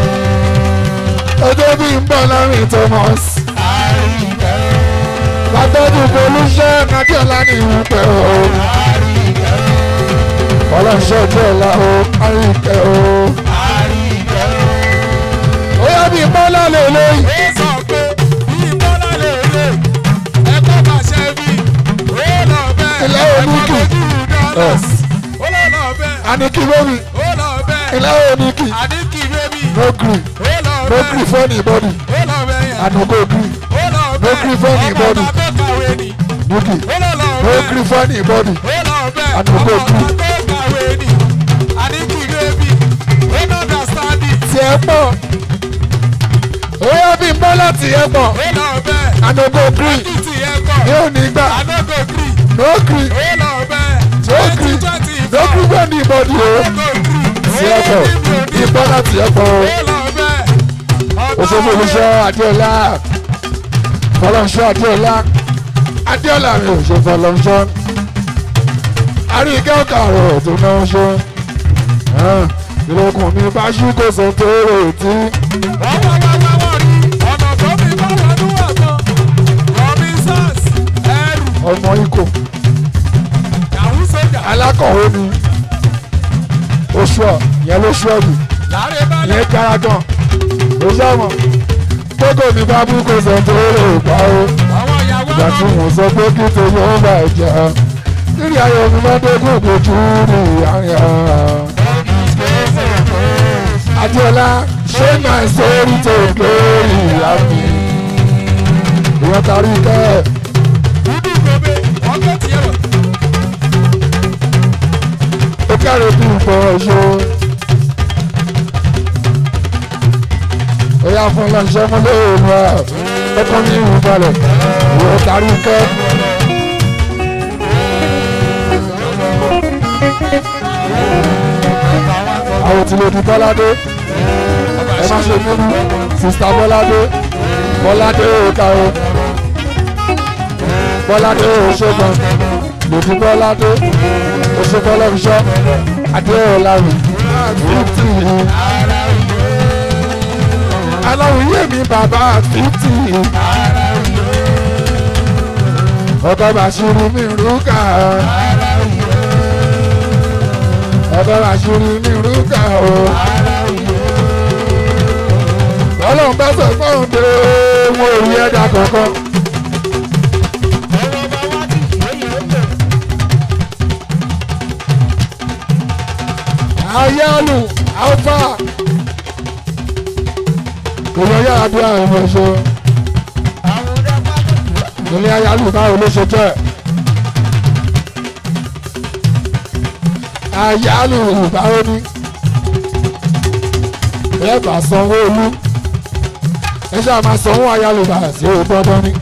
o
ọjọ́ bí ń bọ̀ lárin Thomas.
àríkẹ́ o
látọ́jú polúṣẹ́ kájọ́lá ní ìwọ̀n pẹ̀ o.
àríkẹ́ o
ọlọ́ṣẹ́ ọjọ́ ọ̀la o àríkẹ́ o.
àríkẹ́ o.
oya bí bọ́lá lè lóyún.
ó sọ pé bí bọ́lá lè lè ẹ̀kọ́ pàṣẹ bí ó lọ bẹ́ẹ̀
Ilé
ẹ̀kọ́
oníkì.
lójú dọ́lọ́s ó lọ lọ bẹ́ẹ̀
aniki lórí
ó lọ bẹ́ẹ̀
ilé oníkì
àdínkì bébì
no gree
ó lọ
no gree
bẹ́ẹ̀
for anybody
ó lọ bẹ́ẹ̀ yẹn
anugo gree
ó lọ
gree for
bẹ́ẹ̀
anybody.
ọmọ ọ̀gá tó kàwé ni
nuki
ó lọ lọ
no
bẹ́ẹ̀
gree for anybody
ó lọ bẹ́ẹ̀
Àdúgbò
ọmọ ọ̀gá
green.
tó kàwé ni àdínkì bébì ó no understand it
tiẹ̀ pọ̀ oya bí bọ́lá tiẹ̀ pọ̀
ó lọ bẹ́ẹ̀
anugo gree
títì yẹn kọ̀
yóò ní gbà
àdógò green
no gree
ó lọ bẹ́ẹ̀
no gree
twenty twenty
no
four.
gree for anybody o tiẹ̀ pọ̀ bí bọ́lá tiẹ̀ pọ̀ o. òṣèlú olùṣọ́ adéọlá fọlọ́nṣọ́ adéọlá adéọlá mi ò ṣe fọlọ́nṣọ́ àríkẹ́ ọ̀kà rẹ̀ tó náà ṣe ìlẹ̀kùn mi bá ṣí kò sọ tó rò tí ọmọ ikọ̀ alákọ̀wé ni oṣù ọ̀ yẹn ló ṣú ọ̀dù yẹn kára gan oṣù ọmọ gbogbo mi bá bú kò sọ tó rò pa ó ìgbà tí mo sọ pé kí tèmi ó bà jẹ́ nírí ayọ̀ mi máa dégún ìgbòjú ní àárín àárín. Adéọlá ṣé máa sórí tó lórí àmì. Ìwọ́n tarí kẹ́ ó kẹ́rù bí nǹkan ọ̀ṣọ́. Ó yá fún lọ́nṣẹ́ mú lóòrùn ẹ̀ ọkọ ní ìhùn balẹ̀. Ìwọ́n tarí kẹ́. Àwọn tí lè di Bọ́ládé. Ẹ má ṣe nínú sista Bọ́ládé. Bọ́ládé ò ká o. Bọ́ládé ò ṣẹ́gun. Lòdì Bọ́ládé. Oṣù Bọ́lọ́fiṣọ́. Adéọ̀láwì. Fíftì. Aláwìyé mi bàbá fíftì. Ọkọ̀ Bàṣírí mi rúkà. Ọkọ̀ Bàṣírí mi rúkà o. Ọlọ́run bá sọ fún òun pé wọn ò rí ẹ̀dá kankan. Ayálù Alfa. Ìlú yàrá bí àwọn ọmọ ṣe. Ilé ayálù báwo ló ṣe jẹ́? Ayálù báwo ni? Ẹ bá sanwó olú. Ẹ ṣáà máa sanwó ayálù bá sí owó dandan ni.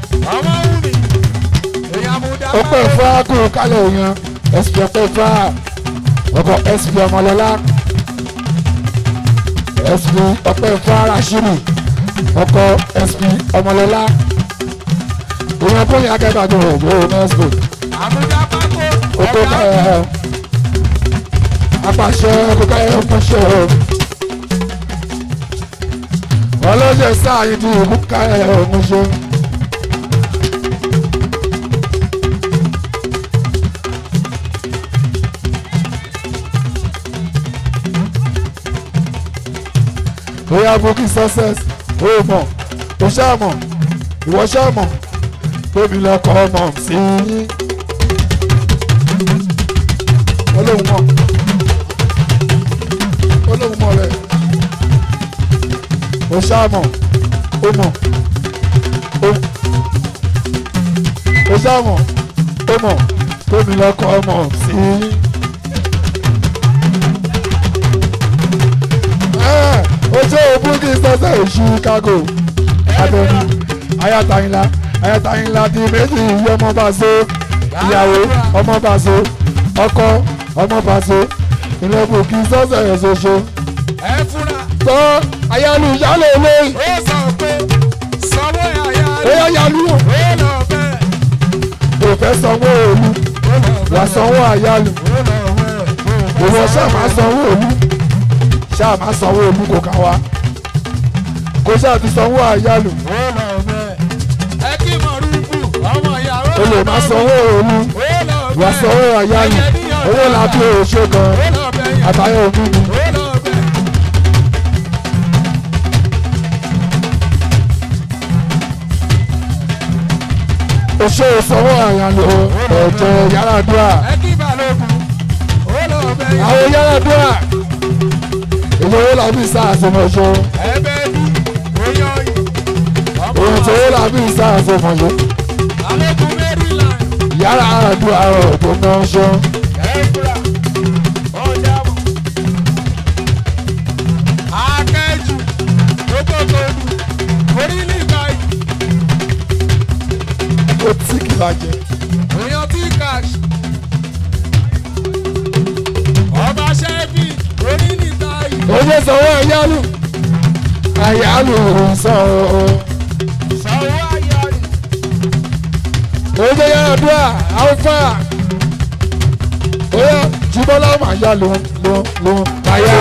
Ó pè fún ágùn kálẹ̀ èèyàn. SP ọpẹ́ fún á. Ọkọ̀ SP ọmọlọ́lá. SP ọpẹ́ fún Rashidi. Ọkọ̀ SP ọmọlọ́lá. Èèyàn bóyá akẹ́kọ̀ọ́ àjọ òjò Nesco. Oko ẹ̀ apàṣẹ kókó ẹ̀ pàṣẹ o. Ọlọ́jẹ̀ sáà yìí di ìlú ká ẹ̀ ọ̀hún ṣe. bóyá bókì success ó mọ̀ ó ṣàmọ̀ ìwọ ṣàmọ̀ tóbi lọkọ̀ ọmọ sí yín. olóhùn mọ̀ olóhùn mọ̀ rẹ̀ ó ṣàmọ̀ ó mọ̀ ó ṣáwọn ó mọ̀ tómi lọ́kọ̀ ọmọ sí. ojú òbú kì í sọ́sẹ̀ Chicago abẹ́ni ayatayinla ayatayinla di méjì ìyá ọmọ bá so ìyàwó ọmọ bá so ọkọ ọmọ bá so ìlẹ̀kùn kì í sọ́sẹ̀ ṣoṣo.
ẹ fúnra
tọ́ ayálu ìyálò olóyìn
ó sọ pé sanwó àyà
ó
rẹ̀
yá yálù
ó lọ bẹ́ẹ̀
kò fẹ́ sanwó òlu
ó lọ bẹ́ẹ̀
wà sanwó àyálù
ó lọ bẹ́ẹ̀
ìwọ ṣáà máa sanwó òlu ṣáà máa sanwó òlu kò ká wa kò ṣáà ti sanwó àyálù
ó lọ bẹ́ẹ̀ ẹ kí mọ̀rúkú ọmọ ìyàwó
o lè máa sanwó òlu
ó lọ bẹ́ẹ̀
wà sanwó àyálù owó làbí òṣè gan
ó lọ bẹ́ẹ̀ yẹn
àtàyè òbí mi.
ó lọ bẹ́ẹ̀.
oṣù sanwó àyálù ẹ̀jẹ̀ yàrá-dúrà
ẹ kí balógun ó lọ bẹ́ẹ̀ yẹn
àwọn yàrá-dúrà èyí owó làbí sáàsìmọ̀ṣọ́
ẹbẹ ní oyún yìí ọmọ
òun tó owó làbí sáàsìmọ̀ṣọ́
balógun maryland
yàrá-dúrà ọ̀rọ̀ tó náà ṣọ́.
ẹ̀fúra ọ̀dàmọ̀ akẹ́jù tókòtòdù orílẹ̀ báyìí
ó tí kì bàjẹ́.
èèyàn tí cash ọba ṣẹ́bí orílẹ̀ báyìí
oye sanwó àyálù àyálù sanwó
sanwó ayọ̀rì
oye yàrá-dúrà alfa oye jùbọ́lá máa yá ló ló ló káyà.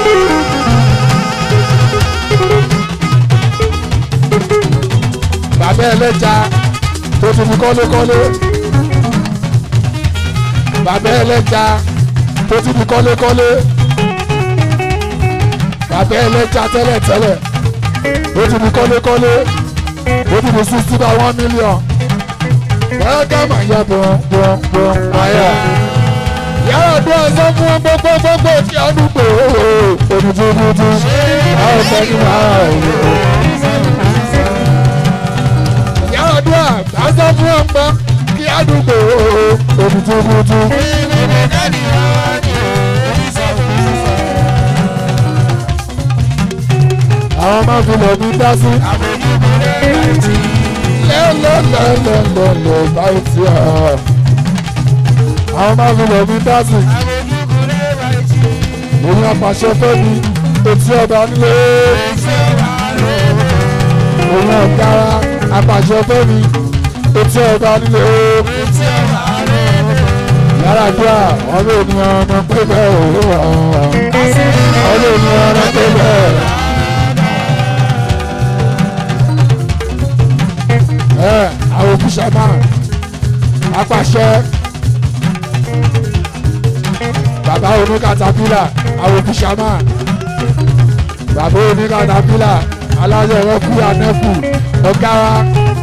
bàbá ẹlẹ́ja tó ti fi kọ́lékọ́lé bàbá ẹlẹ́ja tó ti fi kọ́lékọ́lé bàbá ẹlẹ́ja tẹ́lẹ̀tẹ́lẹ̀ ó ti fi kọ́lékọ́lé ó ti fi sixty by one million bẹ́ẹ̀ ká máa yá bọ̀ bọ̀ bọ̀ ayà yàrá dún ẹsẹ̀ fún wọn gbogbo gbogbo tí a dúpọ̀ òdùdúdúdú àwọn ọ̀sẹ̀ ní wàhálà òye. yàrá dún ẹsẹ̀ fún wọn gbọ́ kí a dúpọ̀ òdùdúdúdú. àwọn máa fi lọ bí dá sí. lẹ́lẹ́lẹ́lẹ́lẹ́ báyìí tí a. àwọn máa fi lọ bí dá sí. òun apàṣẹ fẹ́ mi etí ọba nílé. òun ọ̀gára apàṣẹ fẹ́ mi etí ọba nílé. yàrá dúrà ọ̀rọ̀ ènìyàn ọmọ pé bẹ́ẹ̀ òwúrọ̀ ọ̀rọ̀ ènìyàn ọmọ pé bẹ́ẹ̀. ẹ àwọn òfìṣà máa apàṣẹ bàbá oníkàtàpílà àwọn òfìṣà máa bàbá oníkàtàpílà alájọ ẹrọkú anẹkù ọgára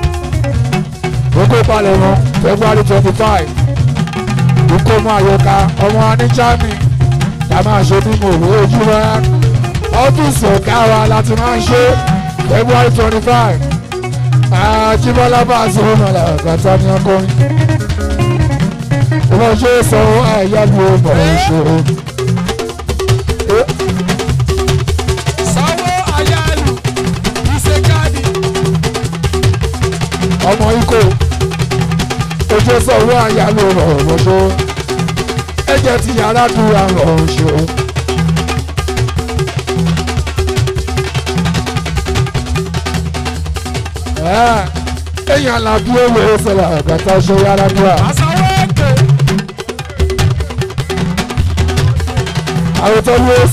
oko palẹ̀mọ́ february twenty five ìkómọ àyọká ọmọ aníjàmì la máa ṣe nínú òwe ojúmọ́ ọ́fíìsì ọ̀gá wa láti máa ń ṣe february twenty five àjíbọ́lá bá a sọ̀rọ̀ náà làkàtà ní akọrin wọ́n ṣe sọ àyálù ọmọ ìṣòro
sanwó ayálù ìṣèkáàdì
ọmọ ikọ̀ ojú sọ̀rọ̀ àyálù ọmọ ìṣòro ẹ̀jẹ̀ ti yàrá dúró àwọn ìṣòro. èèyàn làbí owó ìṣẹ̀lẹ̀ àgbàtà ṣe yàrá dúró.
àsanwó èké
àwọn tó lewis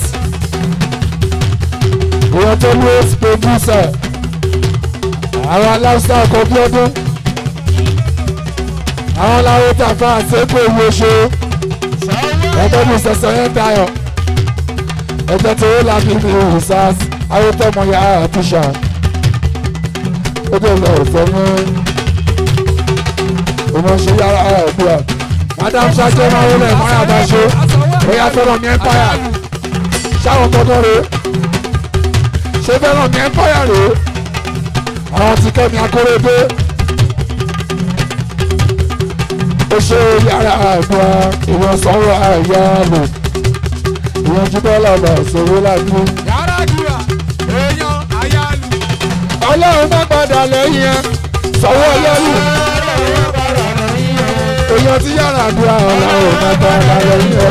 àwọn tó lewis producer àwọn aláṣà àkọ́bí ọdún àwọn làwọn tàfà àṣẹ́kù èyí oṣù ẹgbẹ́ mi sẹ̀sẹ̀ yẹn dayọ̀ ẹgbẹ́ tó yẹ lábí mi ìhùsàs àwọn tọmọ ya àtúnṣà ó dé lọ òfò mú ọmọ ṣe yàrá ẹ̀dùn madam ṣáájú máa wọlé mọ́ra bá ṣe bóyá fẹ́ràn ní empire ṣáwọn tọ́jọ́ rèé ṣé fẹ́ràn ní empire rèé àwọn ti kẹ́mi akóredé ó ṣe yàrá àgbà ìwọ̀n sọ̀rọ̀ àyà lò ìwọ̀n jíbọ́ lọ́nà ìṣòro láti.
yàrá dùrà èèyàn àyálù.
ọlọ́run má padà lẹ́yìn ẹ sọ̀wọ́ lẹ́yìn èèyàn tí yàrá àdúrà ọlọ́run má padà lẹ́yìn ẹ.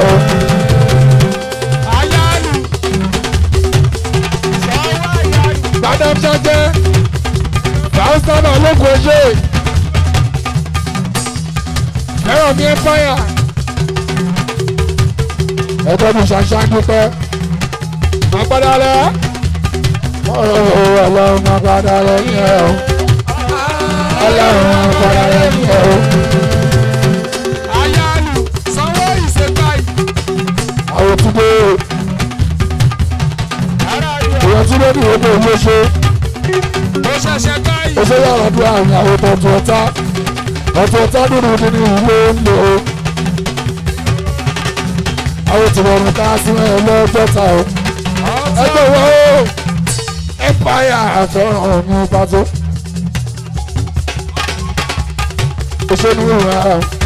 àyálù. sọ́wọ́ àyálù.
Madam Jẹ́jẹ́ Fàáṣánà ológun oṣé fẹ́ràn mi empire ẹgbẹ́ mi ṣàṣàn dúpẹ́ àpàdà rẹ̀ ọlọ́run àpàdà rẹ̀ ní ẹ̀ o ọlọ́run àpàdà rẹ̀ ní ẹ̀ o
àyálù. sanwó ìṣèkáì.
àwọn òtúndé èèyàn tí lórí ìwé òun ló ṣe
ó ṣẹ̀ṣẹ̀ káì.
ó ṣe yàrá bí àwọn àwọn ọ̀tọ̀ ọ̀tá ọ̀tọ̀ ọ̀tá nínú nínú ìwé ń lò ó. àwọn tí wọ́n mú ká sí ẹ lọ́jọ́ta o. ẹgbẹ́ wo empire àfẹ́ràn ọ̀hún pàtó. òṣèlú ìwà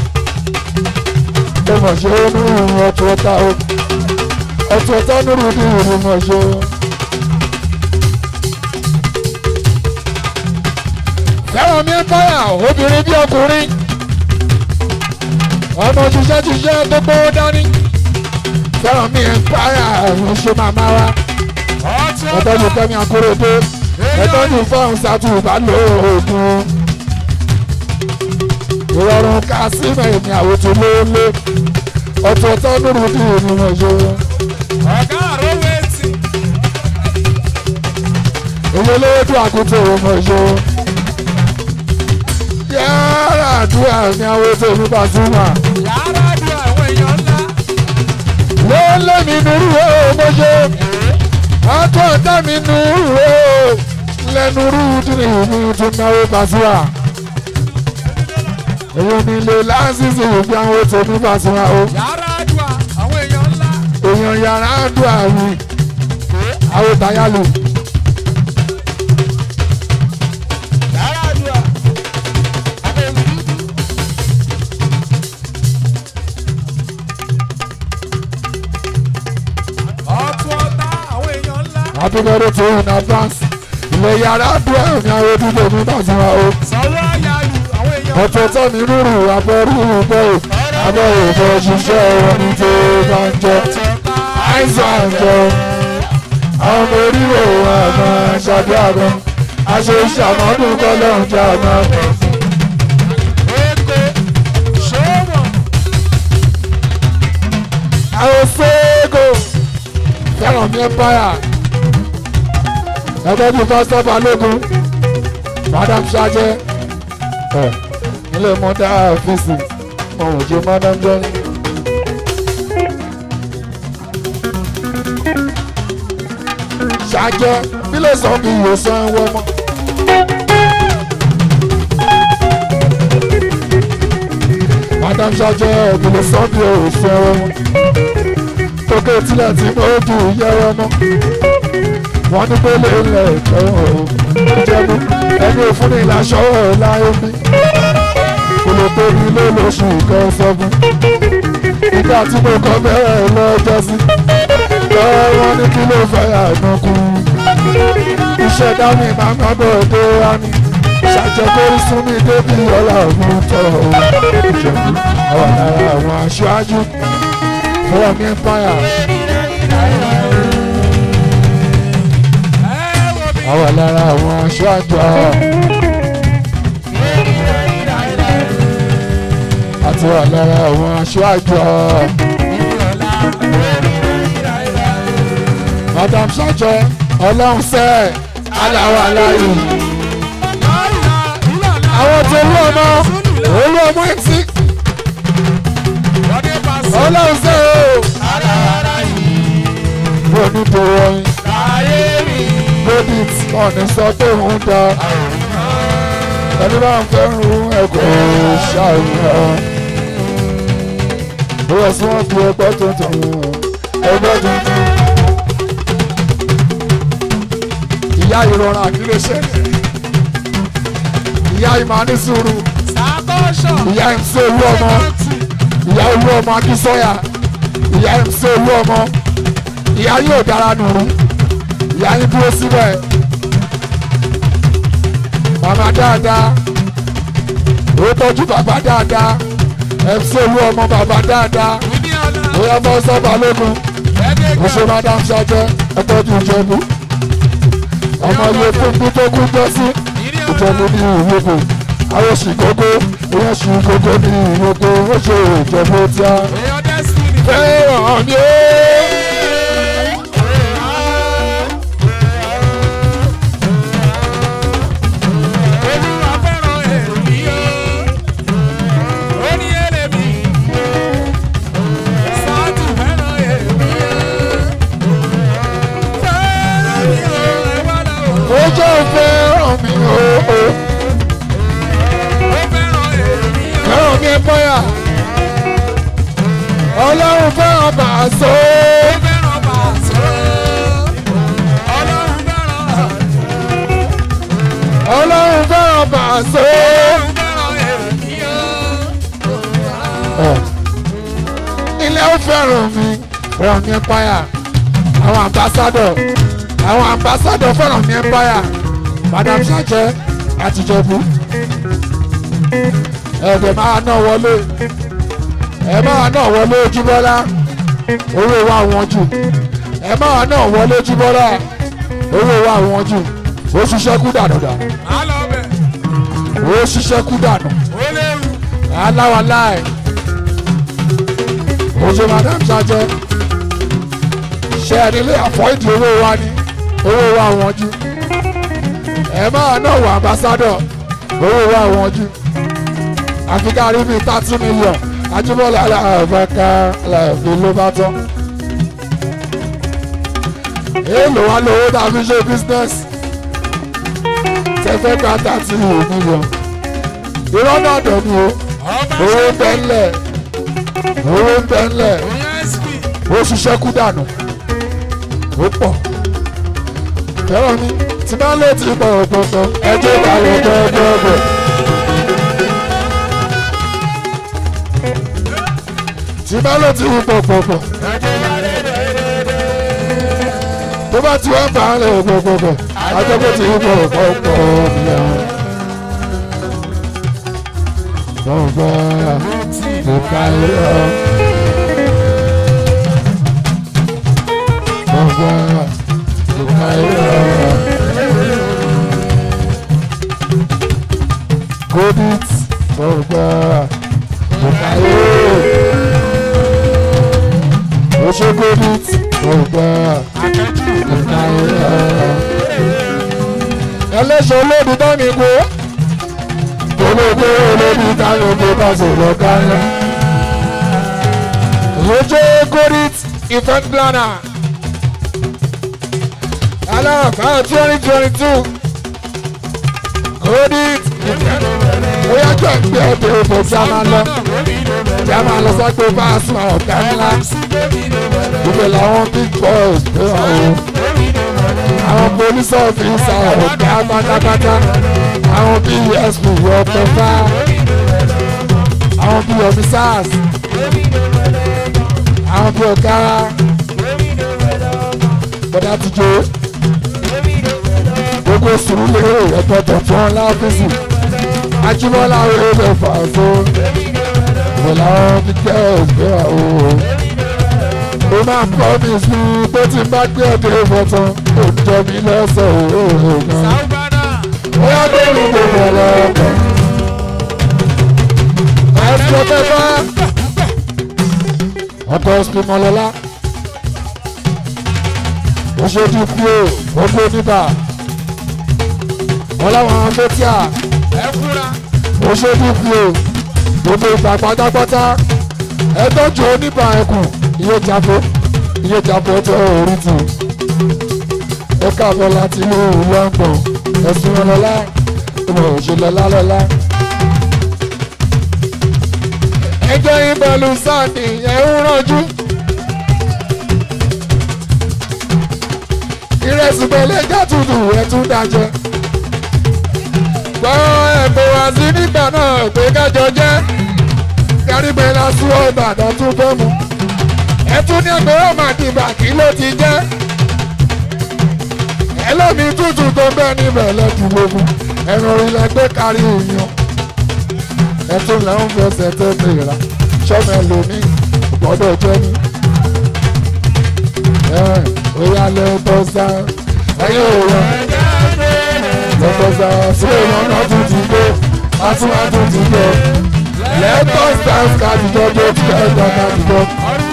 ẹ mọ̀ ṣe ó ní ìrìn ọ̀tọ̀ ọ̀tá o. ọ̀tọ̀ ọ̀tá nínú ní ìrìn mọ̀ ṣe o. fẹ́ràn mi empire obìnrin bí ọkùnrin ọmọ ṣiṣẹ́ ṣiṣẹ́ tó gbówó dání fẹ́ràn mi empire ẹ̀rùn ṣe màmá wa ẹ̀tọ́jú fẹ́mi akóredé ẹ̀tọ́jú fọ́ọ̀n sátú ìbálòògùn ìrọ̀rùn kásímẹ̀ ní àwòtú lóólé ọ̀tọ̀ ọ̀tọ̀ nínú bí ìrìnà ṣe
ọ̀gá àrówó etí.
èyí olówó tó àkótó ọmọ ṣe yàrá àdúrà ní àwòtó oníbàtúmà.
yàrá dùn àwọn èèyàn ńlá.
wọ́n lé mi nùrù o mọ́ṣẹ́ àtọ́ ọ̀tá mi nùrù o lẹ́nu rú dínì mi tún náwó Pasuma èyí ni ilé lásìsì ìgbé àwọn tó ní Pasuma o
yàrá dùn àwọn èèyàn ńlá.
èèyàn yàrá dùn àwìn àwọn tayálù
yàrá dùn àwọn èèyàn dúdú. ọ̀tún ọ̀tá àwọn èèyàn ńlá.
happy birthday to you in advance ilé yàrá dùn àwìn àwọn dúdú ní Pasuma o
sanwó àyálù àwọn èèyàn ńlá.
ọ̀tọ̀ tó mi rúrù abẹ́rú bẹ́ẹ̀ abẹ́rú bẹ́ẹ̀ ṣiṣẹ́ wọn ní tó bá ń jẹ́. àìsàn àjọ àwọn ọmọ oríwò àmọ́ ṣàdúrà gan aṣọ ìṣàmọ́dún kọ́lọ́run jẹ́ àmọ́
Èkó ṣòwò
àwọn fẹ́ẹ́gò fẹ́ràn mi empire ẹgbẹ́ bíi pásítọ̀ balógun madam ṣájẹ́ ẹ̀ nílé mọ́tà ọ́fíìsì ọ̀hún jẹ́ madam jẹ́ni. ṣájẹ́ bílẹ̀ sọ bí ìwòsàn ẹ̀wọ̀ mọ́. madam ṣájẹ́ ìbílẹ̀ sọ bí ìwòsàn ẹ̀wọ̀ mọ́. tókè tilẹ̀ tí mo dùn yẹ́wọ́ mọ́ wọ́n ní pé lè lẹ̀ ẹ̀wọ̀n o ìjẹ̀bú ẹni òfin ní ìlàṣọ láyé mi kò lè tóbi lé lóṣù kan sọ́gun ìgbà tí mo kọ́ bẹ́ẹ̀ lọ́jọ́ sí lọ́wọ́ wọn ní kí ló fẹ́ ànákú iṣẹ́ dání máa ń bọ̀ dé wání ṣàjẹkórí sún mi débi ọ̀la òun tọ̀ ọ́ ìjẹ̀bú àwọn ará àwọn aṣáájú fọwọ́ mi empire.
ẹ wo bí.
àwa lára àwọn aṣáájú àti wà lára àwọn aṣáájú madam ṣájẹ ọlọ́run sẹ́ aláwa láyé àwọn tó olú ọmọ olú ọmọ ẹtí ọlọ́run sẹ́ o mo ní tó wọ́n david ọ̀nì sọ pé òun da ẹni bá ń fẹ́ràn ẹ̀kọ́ ṣàìyàn bóyá sí wọ́n fi ẹgbẹ́ tuntun ẹgbẹ́ tuntun ìyá ìrọ̀rùn àkílẹ̀ ṣẹlẹ̀ ìyá ìmọ̀ ní sùúrù
Sàkó
ìyá mc olú ọmọ ìyá olú ọmọ akínsọ́yà ìyá mc olú ọmọ ìyá yóò dára nùrú ìyá yín dúró síbẹ̀ màmá dáadáa ó tọ́jú bàbá dáadáa mc olú ọmọ bàbá dáadáa ó yẹ fọ́ sọ́ba lógun ó ṣe madam ṣájẹ́ ẹ tọ́jú ìjẹ̀bú ọmọ ilé fún bí tó kú jọ sí ìjẹ̀bú ní ìwòkò àwọn oṣù kókó ìyẹn oṣù kókó ní ìwòkò ó ṣe ìjẹ̀bú tí a fẹ́ràn mi ó. ó jẹ́ fẹ́ràn mi ó. fẹ́ràn mi ẹ bọ́yà ọlọ́run fẹ́ràn bàṣọ. ọlọ́run fẹ́ràn bàṣọ. ilé ó fẹ́ràn mi fẹ́ràn mi ẹ bọ́yà àwọn ambassador àwọn ambassador fẹ́ràn mi ẹ bọ́yà madam sajẹ àtijọ́bù ẹ̀ẹ́dẹ̀ máa ná wọlé ẹ máa náà wọlé ojúbọ́lá owó wa wọn jù ẹ máa náà wọlé ojúbọ́lá owó wa wọn jù ó ṣiṣẹ́ kú dànù dànù ó ṣiṣẹ́ kú dànù aláwa láì oṣù madam sajẹ ṣe ẹ nílé àfọ́ìdì owó wa ní owó wa wọn jù ẹ máa náà wọ ambassadọ owó wa wọn jù àfi ká rí bíi thirty million ajúbọ̀lá aláàbáká aláàbí ló bá tán. èèlò wa lówó tá a fi ṣe business tẹ́fẹ́ ká thirty million. irọ́ náà dẹ̀ ni o owó ń bẹ ńlẹ̀ owó ń bẹ ńlẹ̀ ó ṣiṣẹ́ kú dànù ó pọ̀ fẹ́ràn mi tí bá lè ti pọ̀ ọ̀pọ̀pọ̀ ẹjọ́ ìbàlẹ̀ gbọ́gbọ́gbọ́. tí bá lè ti wù pọ̀pọ̀pọ̀ tó bá ti wá ń bá a lè pọ̀pọ̀pọ̀ ajọ́pọ̀ ti wù pọ̀pọ̀pọ̀ ìyàwó. Bọ̀bọ̀ ìka ìrọ̀. Bọ̀bọ̀ ìka ìrọ̀. Godit bọ̀bọ̀ ìka ìrọ̀ oṣogodit ọgbà ìka ìrọ̀. ẹlẹ́sọ̀ olóòdù dání kú olóògbé olóòdù dání kú bá sọ̀rọ̀ kánlẹ̀. oṣogodit event planner aláàfáà twenty twenty two godit event bóyá jọ ìgbé ọdẹ òfò tí a máa lọ tí a máa lọ sọ́gbó bá a sùn ọ̀gá ńlá gbogbo làwọn big boys pé àwọn àwọn police officer ọ̀gá pátápátá àwọn psp ọ̀pọ̀ fá àwọn bí officers àwọn bí ọ̀gá bọ́dá tijọ́ gbogbo sùúrù lérò ẹ̀pọ̀tọ̀ fún ọlá ọ́fíìsì ajímọ́lá rẹ̀ lè fà fún pẹ̀lú àwọn pípẹ́ ògbé àwọn ó máa promise mi pé tí n bá gbé ọdẹ ìfọ̀tàn ó jọ mí lọ́sọ̀ òòrùn gan. ó yá tó ní gbogbo ọlọ́pàá. ẹ̀sùn mẹ́fà ọkọ̀ spimọlọ́lá ó ṣojú kú ó gbogbo níbà wọn láwọn afẹ́tíà ó ṣojú kú ó gbogbo ìgbà pátápátá ẹ tọ́jú oníbà ẹkùn iye jafo iye jafo tó orí tù ẹ káàbọ̀ láti ìlú london ẹ̀sùn ọlọ́lá ìmọ̀ òṣèlọ́lá lọ́lá. ẹjọ́ ìbọ̀lù sáàdì ẹ̀ ń rànjú. ìrẹsì pẹ̀lẹ́ jàtúndù ẹ̀ tún dájẹ́. gbọ́ ẹ̀kọ́ wá sí nígbà náà pé kájọ jẹ́ kárígbé lásán ìbàdàn tún fẹ́ mu ẹtún ní ẹgbẹ́ ọmọ àdìbà kí ló ti jẹ́ ẹlẹ́mi tútù tó bẹ́ẹ̀ níbẹ̀ lẹ́kùn gbogbo ẹ̀rọ ilẹ̀ gbé kárí òyìn ẹtún lẹ́hún fẹsẹ̀ tó mìíràn sọ́mọ ẹlòmíì gbọ́dọ̀ jẹ́ ní. Oya lẹ tọ́ sá ẹyẹ òwò lọ́tọ́ sá sí èèyàn náà tún ti gbé atún atún ti gbé lẹ́tọ́ sá kájíjọ́ tó ti kẹ́ ẹ̀dá kájíjọ́.